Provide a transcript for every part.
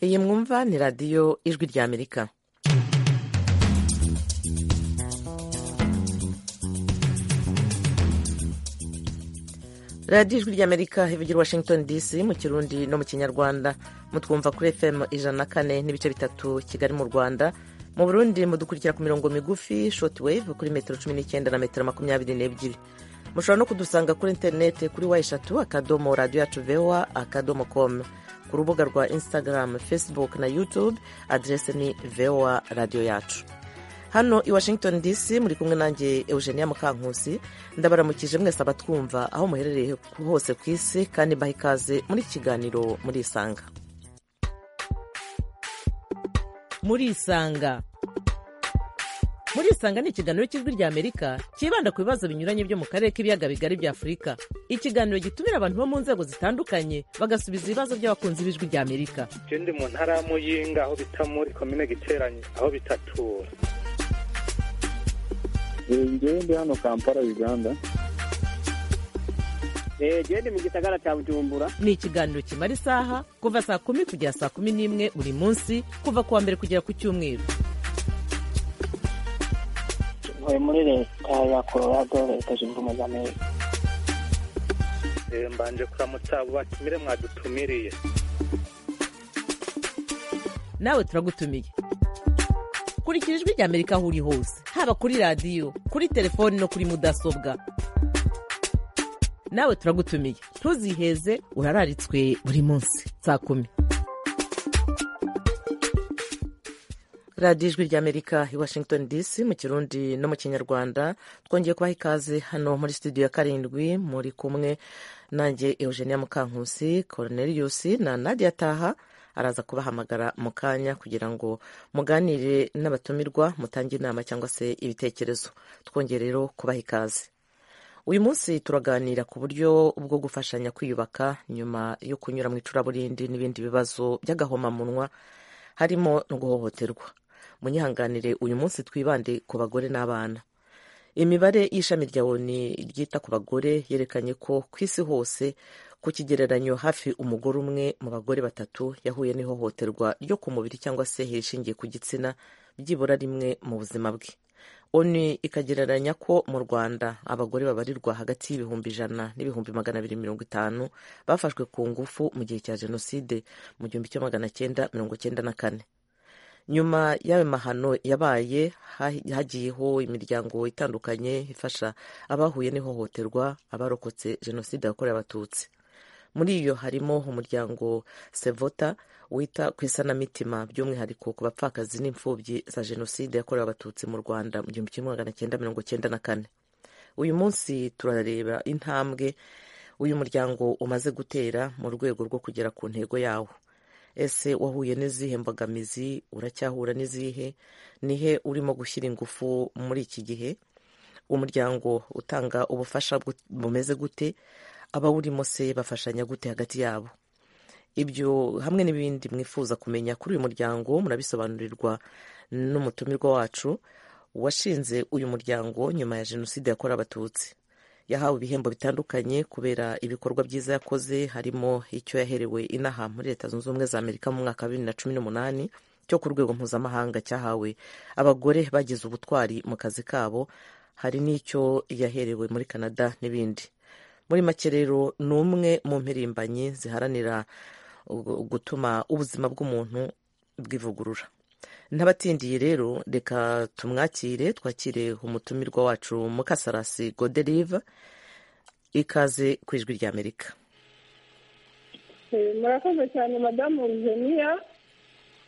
iyi mwumva ni radiyo ijwi rya amerika radiyo ijwi ry'amerika ivugira washington dc mu kirundi no mu kinyarwanda mutwumva kuri fm ijana na kane n'ibice bitatu kigali mu rwanda mu burundi mudukurikira ku mirongo migufi shortwave kuri metero cumi n'icyenda na metero makumyabiri n'ebyiri mushobora no kudusanga kuri interineti kuri wa eshatu akadomo radiyo yacu vewa akadomo komu ku rubuga rwa instagram facebook na youtube aderese ni vewa radiyo yacu hano i washington dc muri kumwe nanjye eugenia mukankusi ndabaramukije mwese abatwumva aho muherereye hose ku isi kandi mbaha ikaze muri kiganiro murisanga murisanga murisanga ni ikiganiro cy'ijwi rya amerika cyibanda ku bibazo binyuranye byo mu karere k'ibiyaga bigari bya afurika ikiganiro gitumira abantu bo mu nzego zitandukanye bagasubiza ibibazo by'abakunzi b'ijwi rya amerika icyo ndi mu ntara y'amuyinga aho bita muri komine giteranye aho bitatura njyewe ndi hano kampala uganda njyewe ndi mu gisagara cya bujumbura ni ikiganiro kimara isaha kuva saa kumi kugera saa kumi n'imwe buri munsi kuva ku wa mbere kugera ku cyumweru ntuye muri leta ya colorado leta zunze ubumwe za amerika mbanje kuramutsa abo batumire mwadutumiriye nawe turagutumiye kurikira ijwi rya amerika aho uri hose haba kuri radiyo kuri telefoni no kuri mudasobwa nawe turagutumiye ntuziheze urararitswe buri munsi saa kumi radiyo ijwi rya amerika i washington dc mu kirundi no mu kinyarwanda twongeye kubaha ikaze hano muri studio ya karindwi muri kumwe nanjye eugenia mukankusi cornelius na nadia taha araza kubahamagara mu kanya kugira ngo muganire n'abatumirwa mutange inama cyangwa se ibitekerezo twongere rero kubaha ikaze uyu munsi turaganira ku buryo bwo gufashanya kwiyubaka nyuma yo kunyura mu icuraburindi n'ibindi bibazo by'agahomamunwa harimo no guhohoterwa munyihanganire uyu munsi twibande ku bagore n'abana imibare y'ishami rya oni ryita ku bagore yerekanye ko ku isi hose ku kigereranyo hafi umugore umwe mu bagore batatu yahuye n'ihohoterwa ryo ku mubiri cyangwa se rishingiye ku gitsina byibura rimwe mu buzima bwe oni ikagereranya ko mu rwanda abagore babarirwa hagati y'ibihumbi ijana n'ibihumbi magana abiri mirongo itanu bafashwe ku ngufu mu gihe cya jenoside mu gihumbi cya magana cyenda mirongo cyenda na kane nyuma y'ayo mahano yabaye hagiyeho imiryango itandukanye ifasha abahuye n'ihohoterwa abarokotse jenoside yakorewe abatutsi muri iyo harimo umuryango sevota wita ku isanamitima by'umwihariko ku bapfakazi n'imfubyi za jenoside yakorewe abatutsi mu rwanda mu gihumbi kimwe magana cyenda mirongo cyenda na kane uyu munsi turareba intambwe uyu muryango umaze gutera mu rwego rwo kugera ku ntego yawo ese wahuye n'izihe mbogamizi uracyahura n'izihe nihe urimo gushyira ingufu muri iki gihe umuryango utanga ubufasha bumeze gute abawurimo se bafashanya gute hagati yabo ibyo hamwe n'ibindi mwifuza kumenya kuri uyu muryango murabisobanurirwa n'umutumirwa wacu washinze uyu muryango nyuma ya jenoside yakorewe abatutsi yahawe ibihembo bitandukanye kubera ibikorwa byiza yakoze harimo icyo yaherewe inaha muri leta zunze ubumwe za amerika mu mwaka wa bibiri na cumi n'umunani cyo ku rwego mpuzamahanga cyahawe abagore bagize ubutwari mu kazi kabo hari n'icyo yaherewe muri canada n'ibindi muri make rero ni umwe mu mpirimbanyi ziharanira gutuma ubuzima bw'umuntu bwivugurura n'abatindiye rero reka tumwakire twakire umutumirwa wacu mukasarasi goderive ikaze ku ijwi rya amerika murakoze cyane madamu ruzeniya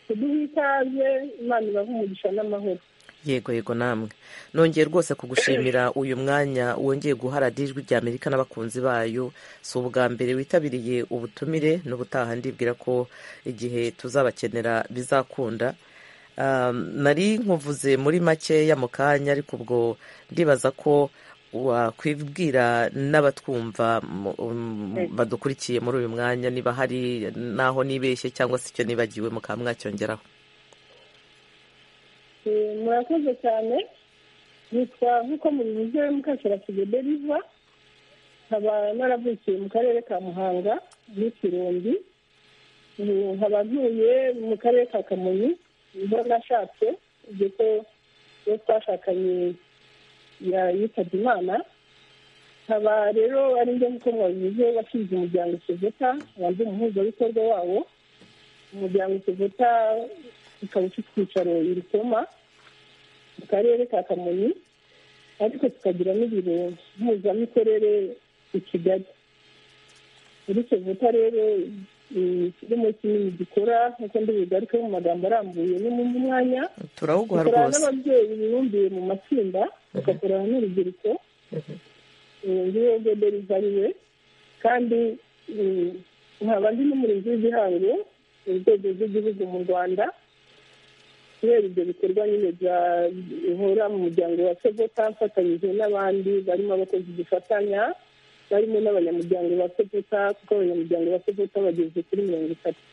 kuduha ikaze imana ibaha umugisha n'amahoro yego yego namwe nongeye rwose kugushimira uyu mwanya wongeye guharada ijwi rya amerika n'abakunzi bayo si ubwa mbere witabiriye ubutumire n'ubutaha ndibwira ko igihe tuzabakenera bizakunda nari nkuvuze muri makeya mu kanya ariko ubwo ndibaza ko wakwibwira n'abatwumva badukurikiye muri uyu mwanya niba hari n'aho nibeshye cyangwa se icyo nibagiwe mukaba mwacyongeraho murakoze cyane nitwa nk'uko mubivuze mukashira kigede riva nkaba naravukiye mu karere ka muhanga n'ikirombi nkaba ntuye mu karere ka kamonyi niho nashatse ibyo ko iyo twashakanye yitabye imana nkaba rero ari njye nk'uko mwabivuze washinze umuryango sevuta wanze umuhuzabikorwa wawo umuryango sevuta ukaba ufite icyicaro i rutoma mu karere ka kamonyi ariko tukagira n'ibiro mpuzamikorere i kigali muri sevuta rero kirimo kinini gikora nk'uko ndibuze ariko mu magambo arambuye ni mu mwanya turawuguha dukorana rwose n'ababyeyi bibumbiye mu matsinda tugakorana n'urubyiruko ngiyo goderi ivariwe kandi mm, nkaba ndi n'umurinzi w'igihango mu rwego rw'igihugu mu rwanda kubera ibyo bikorwa nyine bya- bihora mu muryango wa sevota mfatanyije n'abandi barimo abakozi dufatanya barimo n'abanyamuryango ba sevota kuko abanyamuryango ba sevota bageze kuri mirongo itatu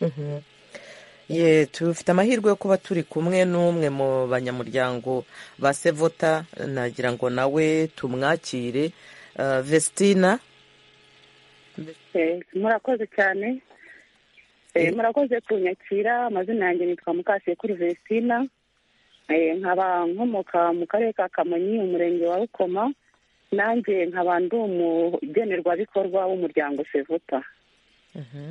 Mhm. ye tufite amahirwe yo kuba turi kumwe n'umwe mu banyamuryango ba sevota nagira ngo nawe tumwakire Ah, vestina murakoze cyane Eh, Eh. murakoze kunyakira amazina yanjye nitwa mukasekuru vestina Eh, nkaba nkomoka mu karere ka kamonyi umurenge wa rukoma nanjye nkaba ndi umugenerwabikorwa w'umuryango sevuta Mhm.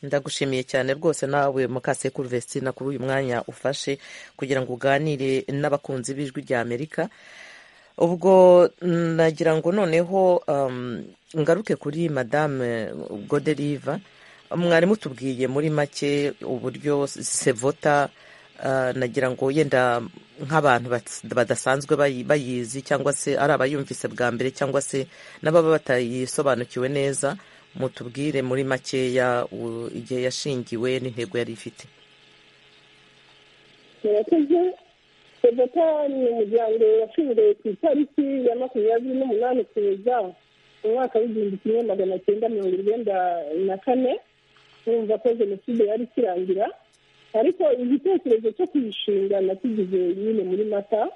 ndagushimiye cyane rwose nawe mukasekuru vestina kuri uyu mwanya ufashe kugira ngo uganire n'abakunzi b'ijwi rya amerika ubwo nagira ngo noneho um, ngaruke kuri madame goderiva mwari mutubwiye muri make uburyo sevota uh, nagira ngo yenda nk'abantu bats- badasanzwe bayi- bayizi cyangwa se ari abayumvise bwa mbere cyangwa se n'ababa batayisobanukiwe neza mutubwire muri makeya u- igihe yashingiwe n'intego yari ifite murakoze sevota ni umuryango washinzwe ku itariki ya makumyabiri n'umunani ukuboza mu mwaka w'igihumbi kimwe magana cyenda mirongo irindwi na kane wumva ko jenoside yari ikirangira ariko igitekerezo cyo kuyishinga nakigize nyine muri mata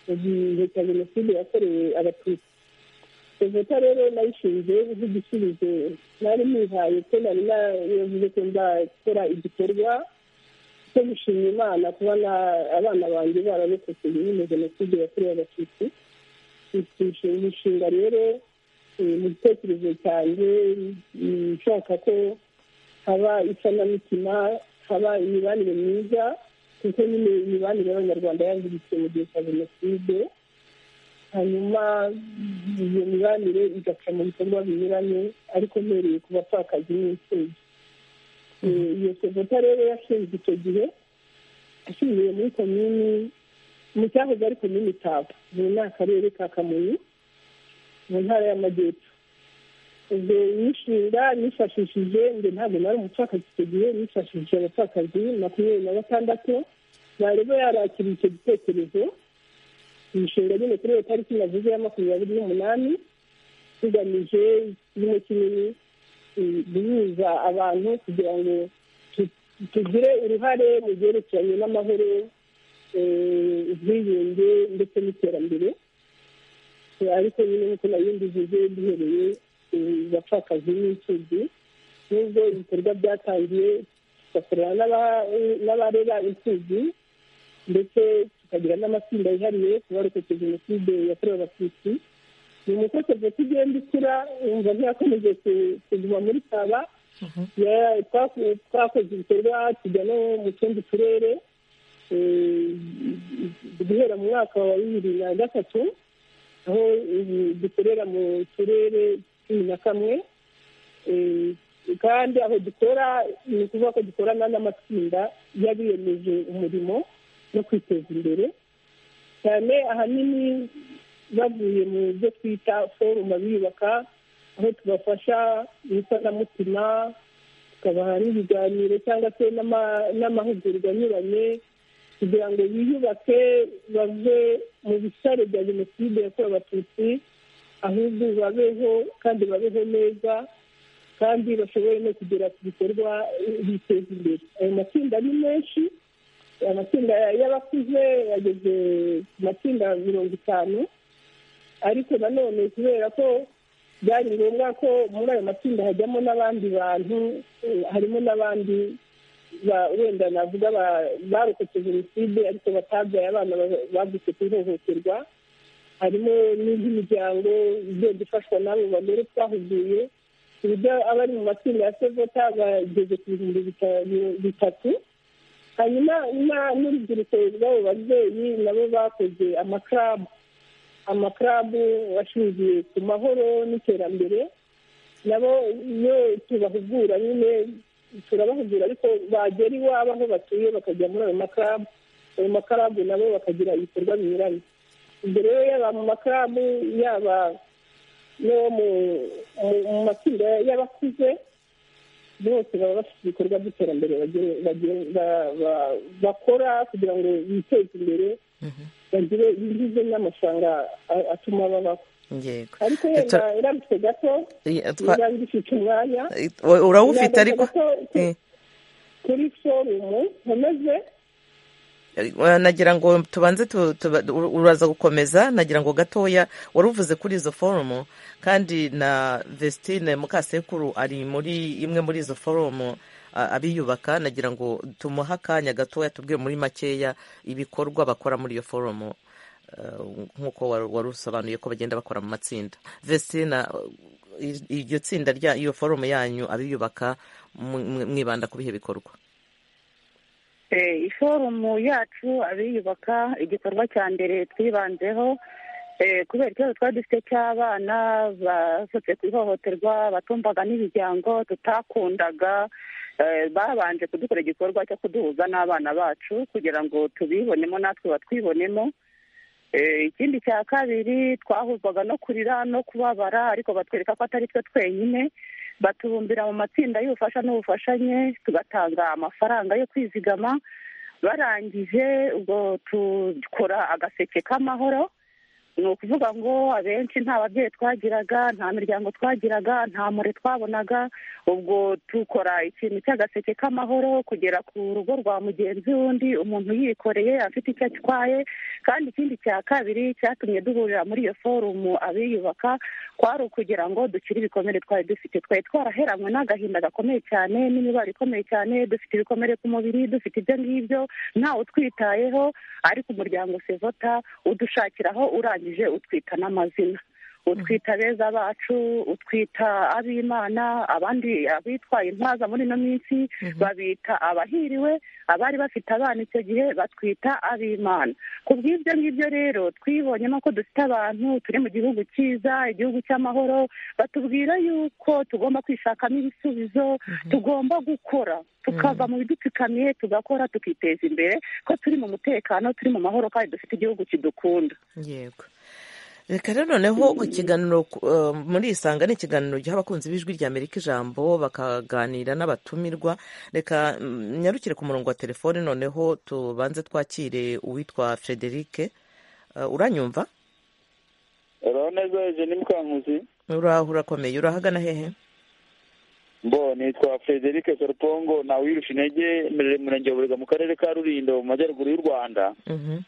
mu gihe cya jenoside yakorewe abatutsi sevota rero nayishinze nk'igisubizo nari nihaye ko nari navuze ko nzakora igikorwa cyo gushima imana kubona abana banjye bararokotse nyine jenoside yakorewe abatutsi Iki ni inshinga rero eh, mu gitekerezo cyanjye mm, nshaka ko haba isanamitima haba imibanire myiza kuko nyine imibanire y'abanyarwanda yangiritse mu gihe cya jenoside hanyuma mm, iyo mibanire igaca mu bikorwa binyuranye ariko mpereye ku bapfakazi n'imfubyi Eh, iyo sevota rero yashinzwe icyo gihe ashingiye muri komini mu cyahoze ari komini taba ubu ni akarere ka kamonyi mu ntara y'amajyepfo ubwo imishinga nifashishije njye ntabwo nari umupfakazi icyo gihe nifashishije abapfakazi makumyabiri na batandatu bareba yarakiriye icyo gitekerezo imishinga nyine kuri iyo tariki navuze ya makumyabiri n'umunani tugamije kimwe kinini eh, guhuza abantu kugira ngo tu- tugire uruhare mu byerekeranye n'amahoro eh, ubwiyunge ndetse n'iterambere Eh, ariko nyine nk'uko nabindijije duhereye eh, bapfakazi n'imfubyi nubwo ibikorwa byatangiye tugakorana n'aba- eh, n'abarera imfubyi ndetse tukagira n'amatsinda yihariye ku barokotse jenoside yakorewe abatutsi ni umuco serivisi igenda ikura wumva ntiyakomeje ku- kuguma muri saba Ya- twaku- twakoze ibikorwa tujya no mu tundi turere eh, guhera mu mwaka wa bibiri na gatatu aho eh, dukorera mu turere cumi na kamwe Eh, kandi aho dukora ni ukuvuga ko dukorana n'amatsinda y'abiyemeje umurimo no kwiteza imbere cyane ahanini bavuye mu byo twita foruma biyubaka aho tubafasha mu isanamitima tukabaha n'ibiganiro cyangwa se n'ama- n'amahugurwa anyuranye kugira ngo biyubake bave mu bisare bya jenoside yakorewe abatutsi ahubwo babeho kandi babeho neza kandi bashobore no kugera ku bikorwa eh, biteza imbere ayo matsinda ni menshi amatsinda y'abakuze yageze ku matsinda mirongo itanu ariko nanone kubera ko byari ngombwa ko muri ayo matsinda hajyamo n'abandi bantu eh, harimo n'abandi ba- wenda navuga ba- barokotse jenoside ariko batabyaye abana ba- bavutse ku ihohoterwa harimo n'imiryango igenda ifashwa n'abo bagore twahuguye ku buryo abari mu matsinda ya sevota bageze ku bihumbi bitanu bitatu hanyuma na- n'urubyiruko rw'abo babyeyi nabo bakoze amakarabu amakarabu ashingiye ku mahoro n'iterambere nabo iyo tubahugura nyine turabahugura ariko bagera iwabo aho batuye bakajya muri ayo makarabu ayo makarabu nabo bakagira ibikorwa binyuranye ubwo rero yaba mu makarabu yaba no mu mu- mu matsinda y'abakuze bose baba bafite ibikorwa by'iterambere bagire- bagire- ba- ba- bakora kugira ngo biteze imbere bagire ibigize n'amafaranga a- atuma babaho yego ariko Dr. wenda irambitse gato Eh, twa- niba ngifite umwanya eh, urawufite ariko irambitse gato eh, kuri forumu nkomeze eh, nagira ngo tubanze tu- tuba- ur- uraza gukomeza nagira ngo gatoya wari uvuze kuri izo forumu kandi na vestine mukasekuru ari muri imwe muri izo forumu a- abiyubaka nagira ngo tumuhe akanya gatoya tubwire muri makeya ibikorwa bakora muri iyo forumu eh, nk'uko wari wari usobanuye ko bagenda bakora mu matsinda vestina i- iryo tsinda rya iyo forumu yanyu abiyubaka mu- mu- mwibanda ku bihe bikorwa Eh, iforumu yacu abiyubaka igikorwa cya mbere twibanzeho eh, kubera ikibazo twari dufite cy'abana basutse ku ihohoterwa batumvaga n'imiryango tutakundaga eh, babanje kudukora igikorwa cyo kuduhuza n'abana bacu kugira ngo tubibonemo natwe batwibonemo Eh, ikindi cya kabiri twahuzwaga no kurira no kubabara ariko batwereka ko atari twe twenyine batubumbira mu matsinda y'ubufasha n'ubufashanye tugatanga amafaranga yo kwizigama barangije ubwo dukora agaseke k'amahoro ni ukuvuga ngo abenshi nta babyeyi twagiraga nta miryango twagiraga nta mure twabonaga ubwo dukora ikintu cy'agaseke k'amahoro kugera ku rugo rwa mugenzi w'undi umuntu yikoreye afite icyo atwaye kandi ikindi cya kabiri cyatumye duhurira muri iyo forumu abiyubaka kwari ukugira ngo dukire ibikomere twari dufite twari twaraheranywe n'agahinda gakomeye cyane n'imibare ikomeye cyane dufite ibikomere ku mubiri dufite ibyo ngibyo ntawe utwitayeho ariko umuryango sevota udushakiraho urangije utwita n'amazina utwita beza bacu utwita ab'imana abandi abitwaye intwaza muri ino minsi babita abahiriwe abari bafite abana icyo gihe batwita ab'imana ku bw'ibyo ngibyo rero twibonyemo ko dufite abantu turi mu gihugu cyiza igihugu cy'amahoro batubwira yuko tugomba kwishakamo ibisubizo tugomba gukora tukava mu bidupfukamiye tugakora tukiteza imbere ko turi mu mutekano turi mu mahoro kandi dufite igihugu kidukunda yego reka rero noneho ku kiganiro ku- eh, muri isanga ni ikiganiro giha abakunzi b'ijwi rya amerika ijambo bakaganira n'abatumirwa reka mm, nyarukire ku murongo wa telefone noneho tubanze twakire uwitwa frederike Eh, uranyumva uraho neza Eugenie Mukankuzi uraho urakomeye urahagana hehe mbo nitwa Frederic Sorupongo na wirusha intege mberere mu murenge wa Burega mu karere ka Rulindo mu majyaruguru y'u Rwanda Mhm.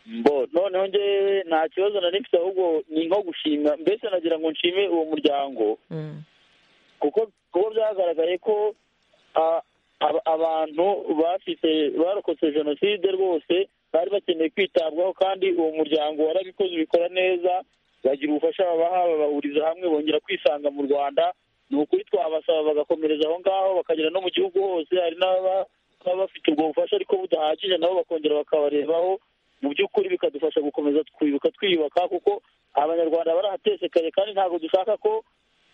mbo noneho njyewe nta kibazo nari mfite ahubwo ni nko gushima mbese nagira ngo nshime uwo muryango Mm. kuko kuko byagaragaye ko a- aba- abantu bafite barokotse jenoside rwose bari bakeneye kwitabwaho kandi uwo muryango warabikoze ubikora neza bagira ubufasha babaha babahuriza hamwe bongera kwisanga mu rwanda ni ukuri twabasaba bagakomereza aho ngaho bakagera no mu gihugu hose hari n'ababa baba bafite ubwo bufasha ariko budahagije nabo bakongera bakabarebaho mu by'ukuri bikadufasha gukomeza twibuka twiyubaka kuko abanyarwanda barahatesekanye kandi ntabwo dushaka ko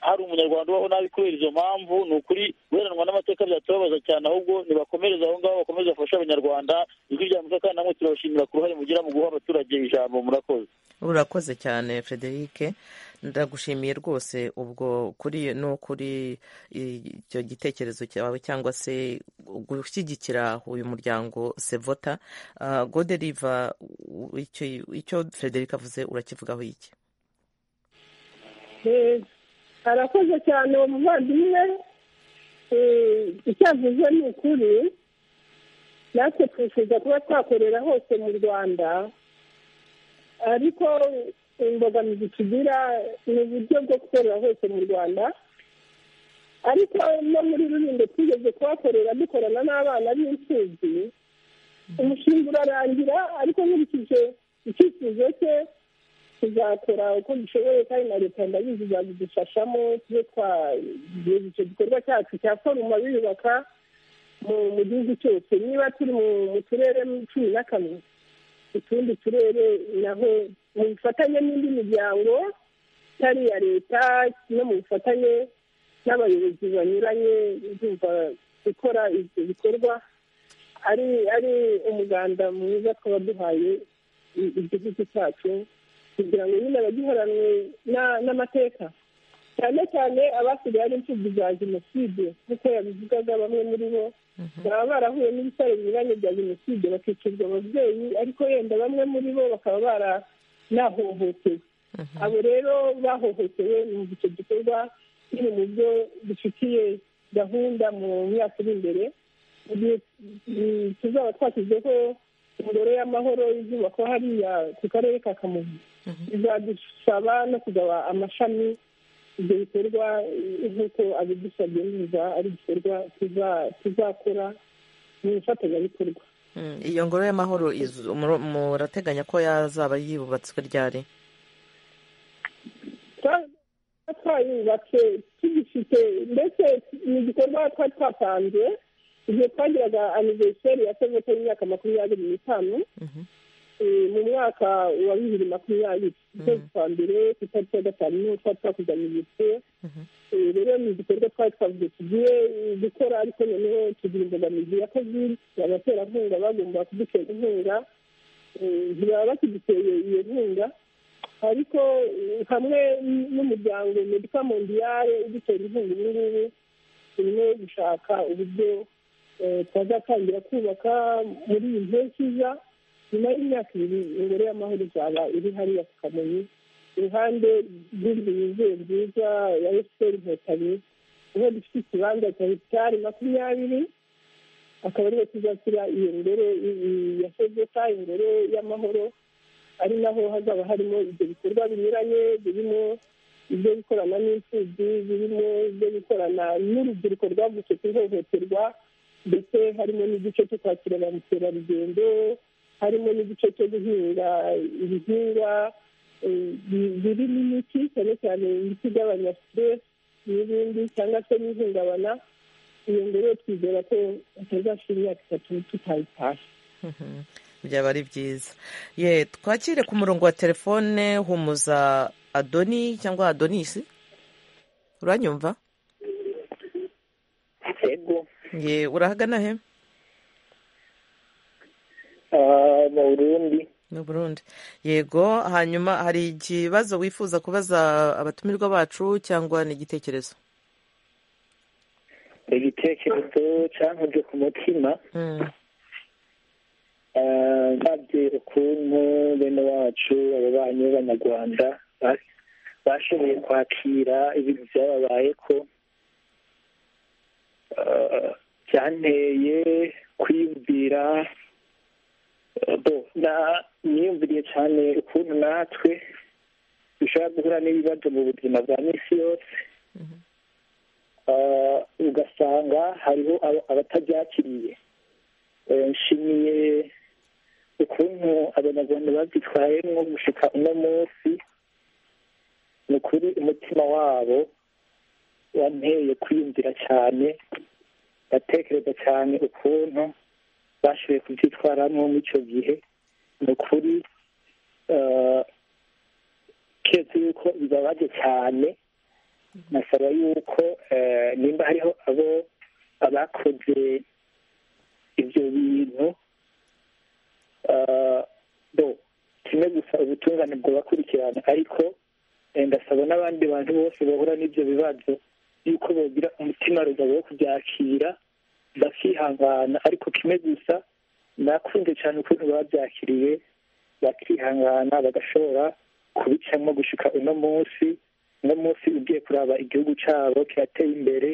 hari umunyarwanda ubaho nabi kubera izo mpamvu ni ukuri guheranwa n'amateka byatubabaza cyane ahubwo nibakomereze aho ngaho bakomeze bafashe abanyarwanda ijwi rya Amerika kandi namwe turabashimira ku ruhare mugira mu guha abaturage ijambo murakoze urakoze cyane frederike ndagushimiye rwose ubwo kuri no kuri icyo gitekerezo cyawe cyangwa se gushyigikira uyu muryango sevota Ah, goderiva u- icyo icyo frederike avuze urakivugaho iki Eh, arakoze cyane uwo muvandimwe Eh, icyo avuze ni ukuri natwe twifuza kuba twakorera hose mu rwanda ariko imbogamizi tugira ni uburyo bwo gukorera hose mu rwanda ariko no muri rulindo twigeze kuhakorera dukorana n'abana b'imfubyi umushinga urarangira ariko nkurikije icyifuzo cye tuzakora uko dushoboye kandi na leta ndabizi izabidufashamo tube twagize icyo gikorwa cyacu cya foruma biyubaka mu gihugu cyose niba turi mu turere cumi na kamwe utundi turere naho mu bufatanye n'indi miryango itari iya leta no mu bufatanye n'abayobozi banyuranye bumva gukora ibyo bikorwa ari ari umuganda mwiza twaba duhaye igihugu cyacu kugira ngo nyine abagihoranwe n'amateka cyane cyane abasigaye ari imfubyi za jenoside nk'uko yabivugaga bamwe muri bo baba barahuye n'ibitaro binyuranye bya jenoside bakicirwa ababyeyi ariko yenda bamwe muri bo bakaba baranahohotewe abo rero bahohotewe numva icyo gikorwa kiri mu byo dufitiye gahunda mu myaka iri imbere igihe tuzaba twashyizeho ingoro y'amahoro izubakwa hariya ku karere ka kamonyi bizadusaba no kugaba amashami ibyo bikorwa nk'uko abidusabye neza ari igikorwa tuzakora mu ifatanyabikorwa iyo ngoro y'amahoro murateganya ko yazaba yubatswe ryari twayubatse tugifite ndetse ni igikorwa twari twatanze igihe twagiraga aniveriseri ya sevete y'imyaka makumyabiri n'itanu mu mwaka wa bibiri makumyabiri ukwezi kwa mbere ku itariki ya gatanu niho twari twakuzanyirijwe rero ni igikorwa twari twavuze tugiye gukora ariko noneho tugira imbogamizi ya kovide abaterankunga bagomba kudutera inkunga ntibaba bakiduteye iyo nkunga ariko hamwe n'umuryango medika mondiyare udutera inkunga ubu ngubu turimo gushaka uburyo twazatangira kubaka muri iyi mpeshyi iza nyuma y'imyaka ibiri ingoro y'amahoro izaba iri hariya ku kamonyi iruhande rw'inzu yuzuye nziza ya efuperi inkotanyi niho dufite ikibanza cya hegitari makumyabiri akaba ariho tuzashyira iyo ngoro ya sezeta ingoro y'amahoro ari naho hazaba harimo ibyo bikorwa binyuranye birimo ibyo gukorana n'imfubyi birimo ibyo gukorana n'urubyiruko rwavutse ku ihohoterwa ndetse harimo n'igice cyo kwakira ba mukerarugendo harimo n'igice cyo guhinga ibihingwa birimo imiti cyane cyane imiti igabanya siteresi n'ibindi cyangwa se n'ihungabana iyo ngoro twizera ko hatazashyira imyaka itatu tutayitashye byaba ari byiza ye twakire ku murongo wa telefone humuza adoni cyangwa adonisi uranyumva ye urahagana he mu burundi mu burundi yego hanyuma hari ikibazo wifuza kubaza abatumirwa bacu cyangwa ni igitekerezo igitekerezo cyankuje ku mutima babwira ukuntu bene wacu ababanyi b'abanyarwanda bashoboye kwakira ibintu byababayeko byanteye kwiyumvira niyumviriye cyane ukuntu natwe dushobora guhura n'ibibazo mu buzima bwa minsi yose ugasanga hariho abatabyakiriye nshimiye ukuntu abanyarwanda babyitwayemo gushyika uno munsi ni ukuri umutima wabo wanteye kwiyumvira cyane batekereza cyane ukuntu bashoboye kubyitwaramo muri icyo gihe ni ukuri keretse yuko bibabaje cyane nasaba yuko nimba hariho abo abakoze ibyo bintu kimwe gusa ubutungane bwabakurikirana ariko ndasaba n'abandi bantu bose bahura n'ibyo bibazo yuko bagira umutima rugabo wo kubyakira bakihangana ariko kimwe gusa nakunze cyane ukuntu babyakiriye bakihangana bagashobora kubicamo gushyika uno munsi uno munsi ugiye kuraba igihugu cyabo kirateye imbere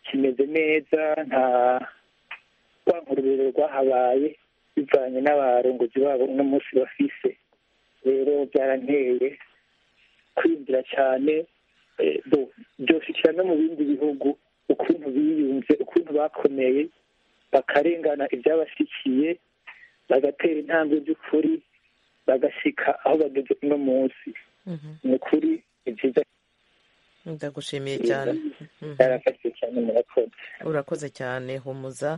kimeze neza nta rwangururiro rwahabaye bivanye n'abarongozi babo uno munsi bafise rero byaranteye birakurikira cyane byoshyikira no mu bindi bihugu ukuntu biyunze ukuntu bakomeye bakarengana ibyabashyikiye bagatera intambwe by'ukuri bagashyika aho bageze uno munsi ni ukuri ni byiza ndagushimiye cyane byarafashije cyane murakoze urakoze cyane humuza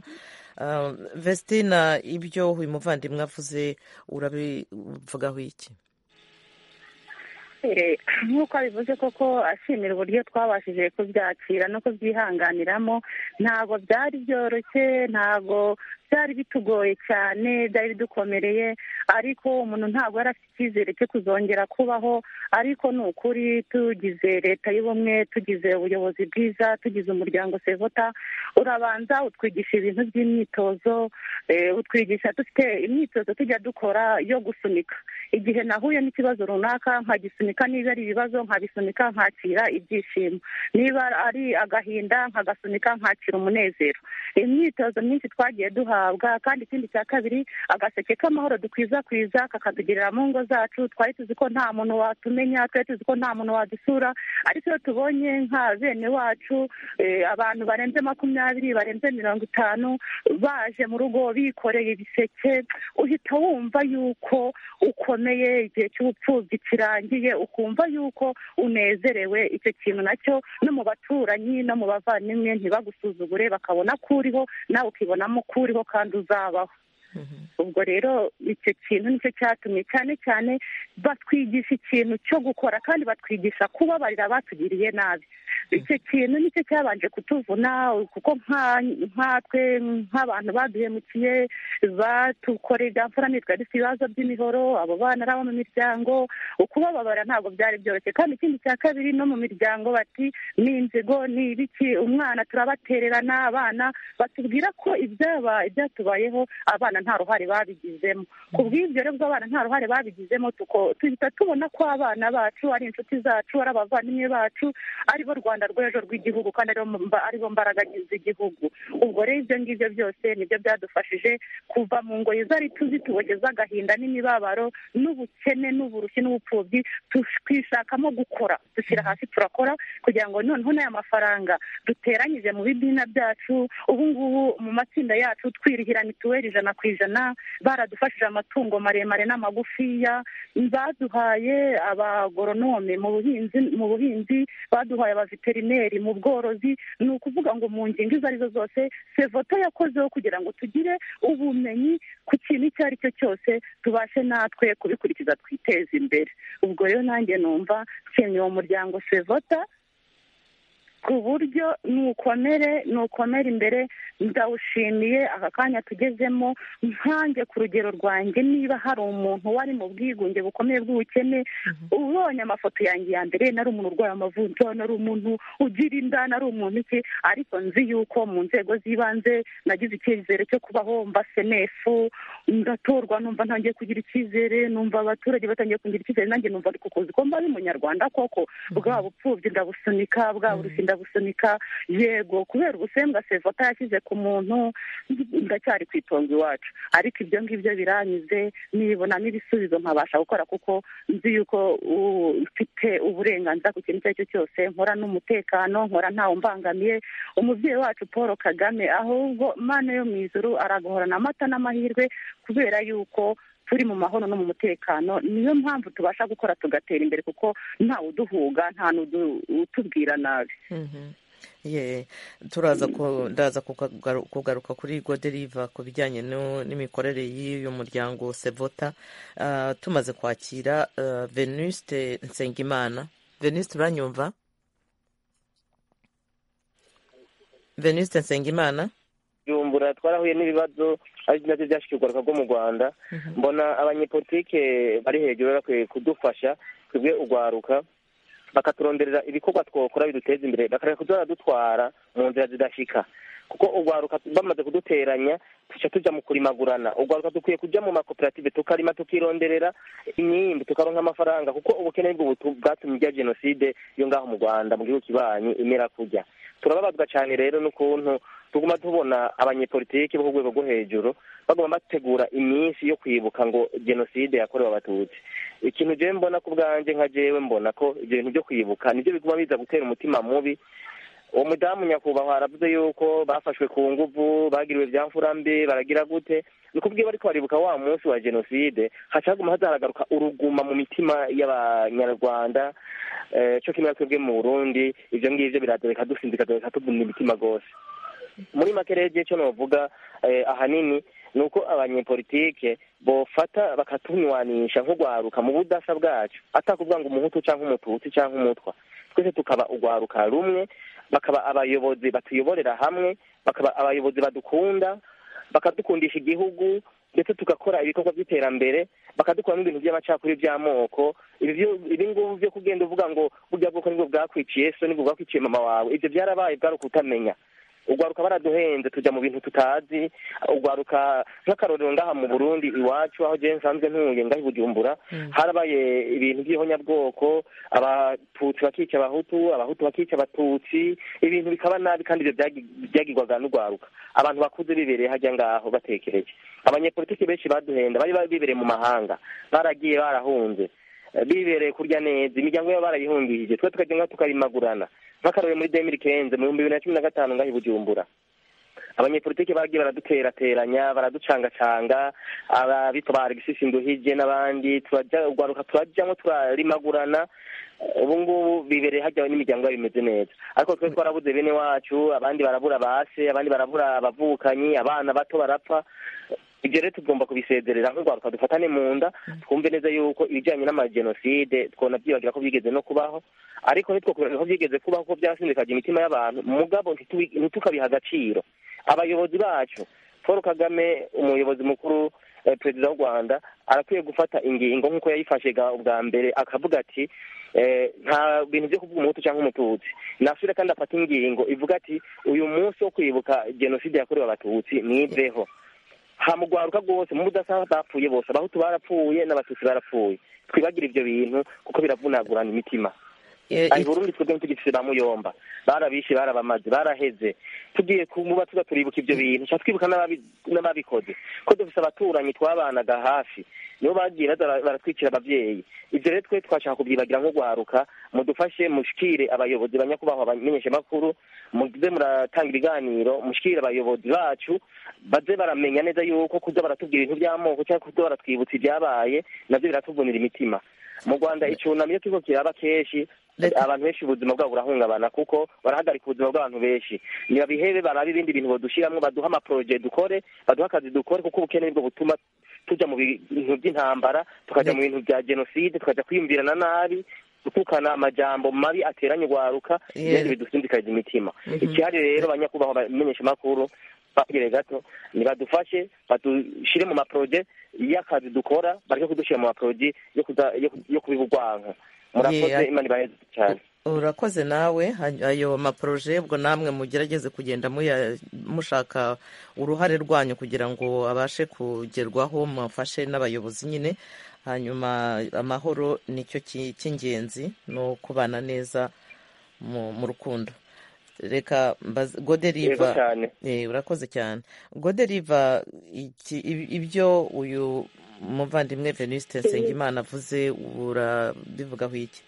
vestina ibyo uyu muvandimwe avuze urabivugaho iki nk'uko abivuze koko ashimira uburyo twabashije kubyakira no kubyihanganiramo ntabwo byari byoroshye ntabwo byari bitugoye cyane byari bidukomereye ariko umuntu ntabwo yari afite icyizere cyo kuzongera kubaho ariko ni ukuri tugize leta y'ubumwe tugize ubuyobozi bwiza tugize umuryango sevota urabanza utwigisha ibintu by'imyitozo utwigisha dufite imyitozo tujya dukora yo gusunika igihe nahuye n'ikibazo runaka nkagisunika niba ari ibibazo nkabisunika nkakira ibyishimo niba ari agahinda nkagasunika nkakira umunezero imyitozo myinshi twagiye duhabwa kandi ikindi cya kabiri agaseke k'amahoro dukwiza kakatugirira mu ngo zacu twari tuzi ko nta muntu watumenya twari tuzi ko nta muntu wadusura ariko iyo tubonye nka bene wacu abantu barenze makumyabiri barenze mirongo itanu baje mu rugo bikoreye ibiseke uhita wumva yuko ukomeye igihe cy'ubupfubyi kirangiye ukumva yuko unezerewe icyo kintu nacyo no mu baturanyi no mu bavandimwe ntibagusuzugure bakabona ko uriho nawe ukibonamo ko uriho kandi uzabaho ubwo rero icyo kintu nicyo cyatumye cyane cyane batwigisha ikintu cyo gukora kandi batwigisha kubabarira abatugiriye nabi icyo kintu nicyo cyabanje kutuvuna kuko nkatwe nk'abantu baduhemukiye batukorera mfura twari dufite ibibazo by'imihoro abo bana ari abo mu miryango ukubababara ntabwo byari byoroshye kandi ikindi cya kabiri no mu miryango bati ni inzigo ni ibiki umwana turabatererana abana batubwira ko ibyabaye ibyatubayeho abana nta ruhare babigizemo ku bw'ibyo rero bw'abana nta ruhare babigizemo duhita tubona ko abana bacu ari inshuti zacu ari abavandimwe bacu aribo rwanda rw'ejo rw'igihugu kandi aribo mbaraga z'igihugu ubwo rero ibyo ngibyo byose nibyo byadufashije kuva mu ngoyi zari tuzi tubogeza agahinda n'imibabaro n'ubukene n'uburushyi n'ubupfubyi twishakamo gukora dushyira hasi turakora kugira ngo noneho n'aya mafaranga duteranyije mu bidina byacu ubu ngubu mu matsinda yacu twirihira mituweli ijana ku ijana baradufashije amatungo maremare n'amagufiya baduhaye abagoronome mu buhinzi mu buhinzi baduhaye abaveterineri mu bworozi ni ukuvuga ngo mu ngingo izo arizo zose sevoto yakozeho kugira ngo tugire ubumenyi ku kintu icyo ari cyo cyose tubashe natwe kubikurikiza twiteze imbere ubwo rero nanjye numva nshimiye uwo muryango sevota ku buryo nukomere nukomere imbere ndawushimiye aka kanya tugezemo nkange ku rugero rwanjye niba hari umuntu wari mu bwigunge bukomeye bw'ubukene ubonye amafoto yanjye ya mbere nari umuntu urwaye amavunja nari umuntu ugira inda nari umuntu iki ariko nzi yuko mu nzego z'ibanze nagize icyizere cyo kubaho mba senefu ndatorwa numva ntangiye kugira icyizere numva abaturage batangiye kugira icyizere nanjye numva ariko kuzi ko mba ari umunyarwanda koko bwa bupfubyi ndabusunika bwa burushyi ndabusunika yego kubera ubusembwa sevota yashyize ku muntu ndacyari ku itongo iwacu ariko ibyo ngibyo biranyuze nibonamo ibisubizo nkabasha gukora kuko nzi yuko ufite uburenganzira ku kintu icyo ari cyo cyose nkora n'umutekano nkora ntawe umbangamiye umubyeyi wacu paul kagame ahubwo mana yo mu ijuru aragahorana amata n'amahirwe kubera yuko turi mu mahoro no mu mutekano niyo mpamvu tubasha gukora tugatera imbere kuko ntawe uduhuga nta n'utubwira nabi turaza ndaza kugaruka kuri goderiva ku bijyanye n'imikorere y'uyu muryango sevota tumaze kwakira venuste nsengimana venuste uranyumva venuste nsengimana byumbura twarahuye n'ibibazo ari nabyo byashyizwe urwaruka rwo mu rwanda mbona abanyepolitike bari hejuru bakwiye kudufasha twebwe urwaruka bakaturonderera ibikorwa twakora biduteza imbere bakareka kuzajya dutwara mu nzira zidashyika kuko urwaruka bamaze kuduteranya tujya tujya mu kurimagurana urwaruka dukwiye kujya mu makoperative tukarima tukironderera imyimbi tukaronka amafaranga kuko ubukene bw'ubu bwatumye ijya jenoside yo ngaho mu rwanda mu gihugu kibanyi imera kujya turababazwa cyane rero n'ukuntu tuguma tubona abanyepolitiki bo ku rwego rwo hejuru bagomba bategura iminsi yo kwibuka ngo jenoside yakorewe abatutsi ikintu jewe mbona ku bwanjye nka jewe mbona ko ibyo bintu byo kwibuka nibyo biguma biza gutera umutima mubi uwo mudamu nyakubahwa aravuze yuko bafashwe ku nguvu bagiriwe mbi baragira gute ni kubwiye bariko baribuka wa munsi wa jenoside haca haguma hazaharagaruka uruguma mu mitima y'abanyarwanda co kimwe twebwe mu burundi ivyo ngivyo biradoreka dusinzi bikadoreka tuvuna imitima rwose muri make rero igihe cyo novuga ahanini ni uko abanyepolitike bofata bakatunywanisha nk'ugwaruka mu budasa bwacu atakuvuga ngo umuhutu canke umututsi canke umutwa twese tukaba ugwaruka rumwe bakaba abayobozi batuyoborera hamwe bakaba abayobozi badukunda bakadukundisha igihugu ndetse tugakora ibikorwa by'iterambere bakadukuramo ibintu by'amacakuri by'amoko ibi ngubu byo kugenda uvuga ngo burya bwoko nibwo bwakwiciye so nibwo bwakwiciye mama wawe ibyo byarabaye bwaruka utamenya ugwaruka baraduhenze tujya mu bintu tutazi ugwaruka nk'akarorero ngaha mu burundi iwacu aho jewe nsanzwe ntuye ngaho i bujumbura harabaye ibintu by'ihonyabwoko abatutsi bakica abahutu abahutu bakica abatutsi ibintu bikaba nabi kandi ibyo byagirwaga n'ugwaruka abantu bakuze bibereye hajya ngaho batekereje abanyepolitiki benshi baduhenda bari bibereye mu mahanga baragiye barahunze bibereye kurya neza imiryango yabo barayihungishije twe tukajya ngaho tukarimagurana nk'akarore muri demiri kenze mu bihumbi bibiri na cumi na gatanu ngaho i bujumbura abanyepolitiki bagiye baraduterateranya baraducangacanga ababita ba alexis nduhije n'abandi turajyaruka turajyamo turarimagurana ubu ngubu bibereye hajyawe n'imiryango yabo bimeze neza ariko twe twarabuze bene wacu abandi barabura base abandi barabura abavukanyi abana bato barapfa ibyo rero tugomba kubisezerera nk'urwaruka dufatane mu nda twumve neza yuko ibijyanye n'amajenoside twona byibagira ko byigeze no kubaho ariko ntitwakubwira ko byigeze kubaho ko byasindikaga imitima y'abantu mugabo ntitukabiha agaciro abayobozi bacu paul kagame umuyobozi mukuru perezida w'u rwanda arakwiye gufata ingingo nk'uko yayifashe ubwa mbere akavuga ati nta bintu byo kuvuga umuhutu cyangwa umututsi nasubire kandi afata ingingo ivuga ati uyu munsi wo kwibuka jenoside yakorewe abatutsi mwiveho hamugwaruka rwose mu budasa bapfuye bose abahutu barapfuye n'abatutsi barapfuye twibagire ibyo bintu kuko biravunagurana imitima burundi twebwe ntitugifise ba muyomba barabishe barabamaze baraheze tugiye kumuba tuza turibuka ibyo bintu nshaka twibuka n'ababikoze ko dufise abaturanyi twabanaga hafi nibo bagiye baratwikira abavyeyi ivyo rero twe twashaka kubyibagira nk'ugwaruka mudufashe mushikire abayobozi banyakubahwa abamenyesha makuru muze muratanga ibiganiro mushikire abayobozi bacu baze baramenya neza yuko kuza baratubwira ibintu by'amoko cyangwa kuza baratwibutsa ibyabaye navyo biratuvunira imitima mu rwanda icunamo iyo kiriko kiraba kenshi abantu benshi ubuzima bwabo burahungabana kuko barahagarika ubuzima bw'abantu benshi ntibabihebe barabe ibindi bintu badushyiramo baduha amaporoje dukore baduha akazi dukore kuko ubukene nibwo butuma tujya mu bintu by'intambara tukajya mu bintu bya jenoside tukajya kwiyumvirana nabi gutukana amajambo mabi ateranye ugwaruka ibindi bidusindikaza imitima ikihari rero banyakubahwa bamenyesha amakuru bakire gato nibadufashe badushire mu maporoje y'akazi dukora bareke kudushyira mu maporoje yo kubiba urwanko murakoze imana ibaheze cyane urakoze nawe ayo maporoje ubwo namwe mugerageze kugenda mushaka uruhare rwanyu kugira ngo abashe kugerwaho mufashe n'abayobozi nyine hanyuma amahoro nicyo cy'ingenzi no kubana neza mu rukundo reka goderiva urakoze cyane goderiva ibyo uyu muvandimwe veniste nsengimana avuze urabivugaho iki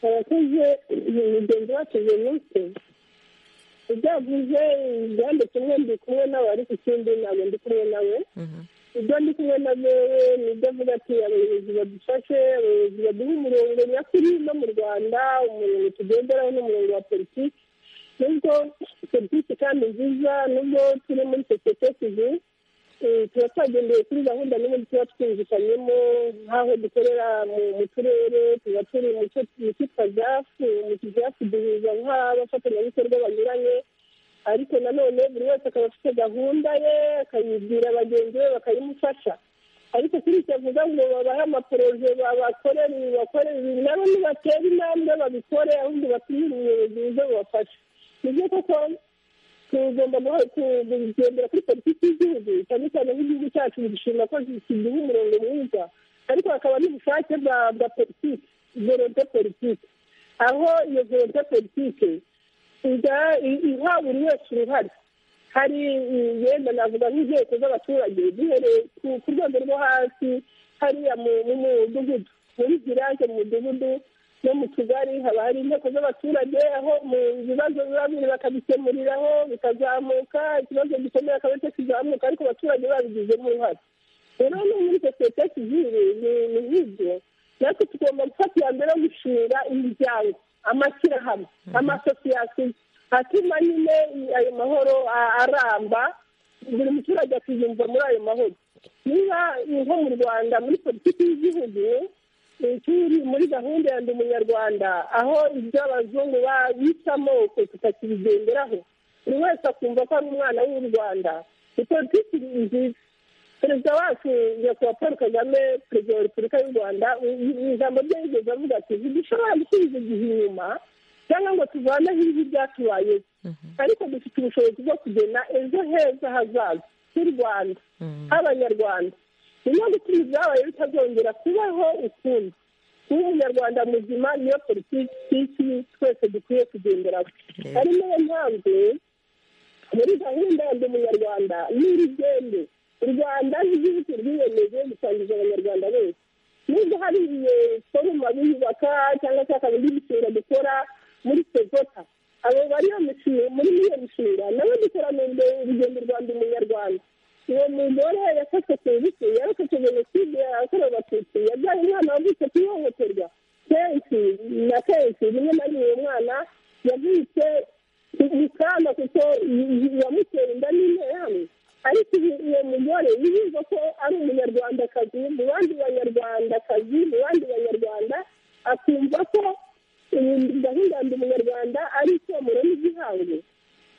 abakoze mugenzi wacu veniste ibyo avuze igihande kimwe ndi kumwe nawe ariko ikindi ntabwo ndi kumwe nawe ibyo ndi kumwe na bewe nibyo avuga ati abayobozi badufashe abayobozi baduha umurongo nyakuri no mu rwanda umurongo tugenderaho n'umurongo wa politiki nubwo politiki kandi nziza nubwo turi muri sosiyete tuzi tuba twagendeye kuri gahunda n'ubundi tuba twumvikanyemo nk'aho dukorera mu turere tuba turi mu cyitwa jafu mu kijafu duhuza nk'abafatanyabikorwa banyuranye ariko nanone buri wese akaba afite gahunda ye akayibwira bagenzi be bakayimufasha ariko kuri icyo avuga ngo babahe amaporoje babakorere ibi bakorere ibi nabo nibatera intambwe babikore ahubwo batumire ubuyobozi buze bubafashe nibyo koko tugomba kugendera kuri politiki y'igihugu cyane cyane nk'igihugu cyacu gishima ko kiduha umurongo mwiza ariko hakaba n'ubushake bwa politiki volonte politiki aho iyo volonte politiki iha buri wese uruhare hari yenda navuga nk'inteko z'abaturage zihereye ku rwego rwo hasi hariya mu mudugudu muri village mu mudugudu no mu tugari haba hari inteko z'abaturage aho mu bibazo biba biri bakabikemuriraho bikazamuka ikibazo gikomeye akaba kizamuka ariko abaturage babigizemo uruhare rero no muri sosiyete sivire ni nk'ibyo natwe tugomba gufata iya mbere yo gushinga imiryango amashyirahamwe amasosiyasiyo atuma nyine ayo mahoro aramba buri muturage akiyumva muri ayo mahoro niba nko mu rwanda muri politiki y'igihugu turi muri gahunda ya ndi umunyarwanda aho ibyo abazungu bita amoko tutakibigenderaho buri wese akumva ko ari umwana w'u rwanda ni politiki nziza perezida wacu nyakubahwa paul kagame perezida wa repubulika y'u rwanda ijambo rye yigeze avuga ati ntidushobora gusubiza igihe inyuma cyangwa ngo tuvaneho ibibi byatubayeho ariko dufite ubushobozi bwo kugena ejo heza hazaza h'u rwanda h'abanyarwanda niyo gutuma ibyabaye bitazongera kubaho ukundi kuba umunyarwanda muzima niyo politiki twese dukwiye kugenderaho ari niyo mpamvu muri gahunda ya ndi umunyarwanda n'urugendo u rwanda n'igihugu rwiyemeje gusangiza abanyarwanda bose nubwo hari foruma biyubaka cyangwa se hakaba indi mishinga dukora muri sezota abo bari muri iyo mishinga nabo dukoranira urugendo rwa ndi umunyarwanda uwo mugore yafashwe ku ngufu yarokotse jenoside yakorewe abatutsi yabyaye umwana wavutse ku ihohoterwa kenshi na kenshi rimwe na rimwe uwo mwana yavutse mu kana kuko yamuteye inda n'interahamwe ariko uwo mugore yiyumva ko ari umunyarwandakazi mu bandi banyarwandakazi mu bandi banyarwanda akumva ko gahunda ndi umunyarwanda ari icyomoro n'igihango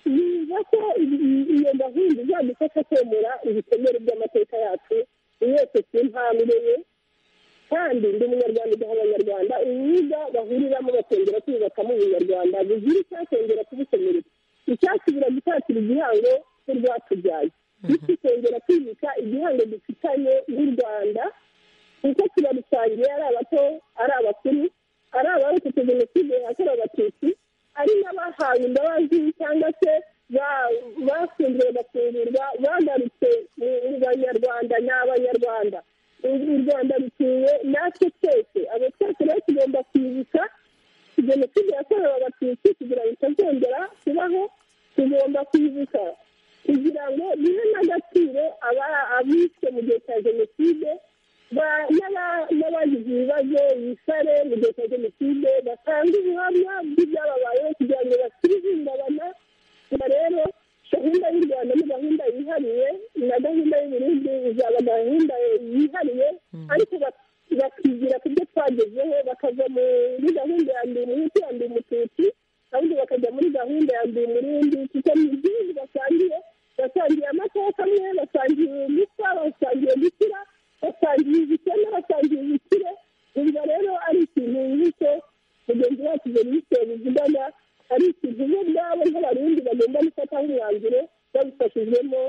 yumva ko iyo gahunda izadufasha kwemera ibikomere by'amateka yacu wese ku ntambwe ye kandi ndi umunyarwanda udaha abanyarwanda urubuga bahuriramo bakongera kwiyubakamo ubunyarwanda bugira icyakongera kubukomerera icyatsi biragutatira igihango n'urwatubyaye tukongera kwimika igihango dufitanye n'u rwanda kuko kirarusangiye ari abato ari abakuru ari abarokotse jenoside yakorewe abatutsi ari n'abahawe imbabazi cyangwa se bafunzwe bagafungurwa bagarutse mu banyarwanda ni abanyarwanda u rwanda rutuwe natwe twese abo twese rero tugomba kwibuka jenoside yakorewe abatutsi kugira ngo itazongera kubaho tugomba kwibuka kugira ngo bihe n'agaciro abishwe mu gihe cya jenoside n'abagize ibibazo bisare mu gihe cya jenoside batanga ubuhamya bw'ibyababayeho kugira ngo bakire ihungabana rero gahunda y'u rwanda ni gahunda yihariye na gahunda y'uburundi izaba gahunda yihariye ariko bakigira ku byo twagezeho bakava muri gahunda ya ndi umuhutu ya ndi umututsi ahubwo bakajya muri gahunda ya ndi umurundi kuko ni igihugu basangiye basangiye amateka amwe basangiye gusa basangiye gukira basangiye ubukene basangiye ubukire ubwo rero ari ikintu nk'icyo mugenzi wacu jenise bivugana ari ikintu bo ubwabo nk'abarundi bagomba gufata nk'umwanzuro babifashijwemo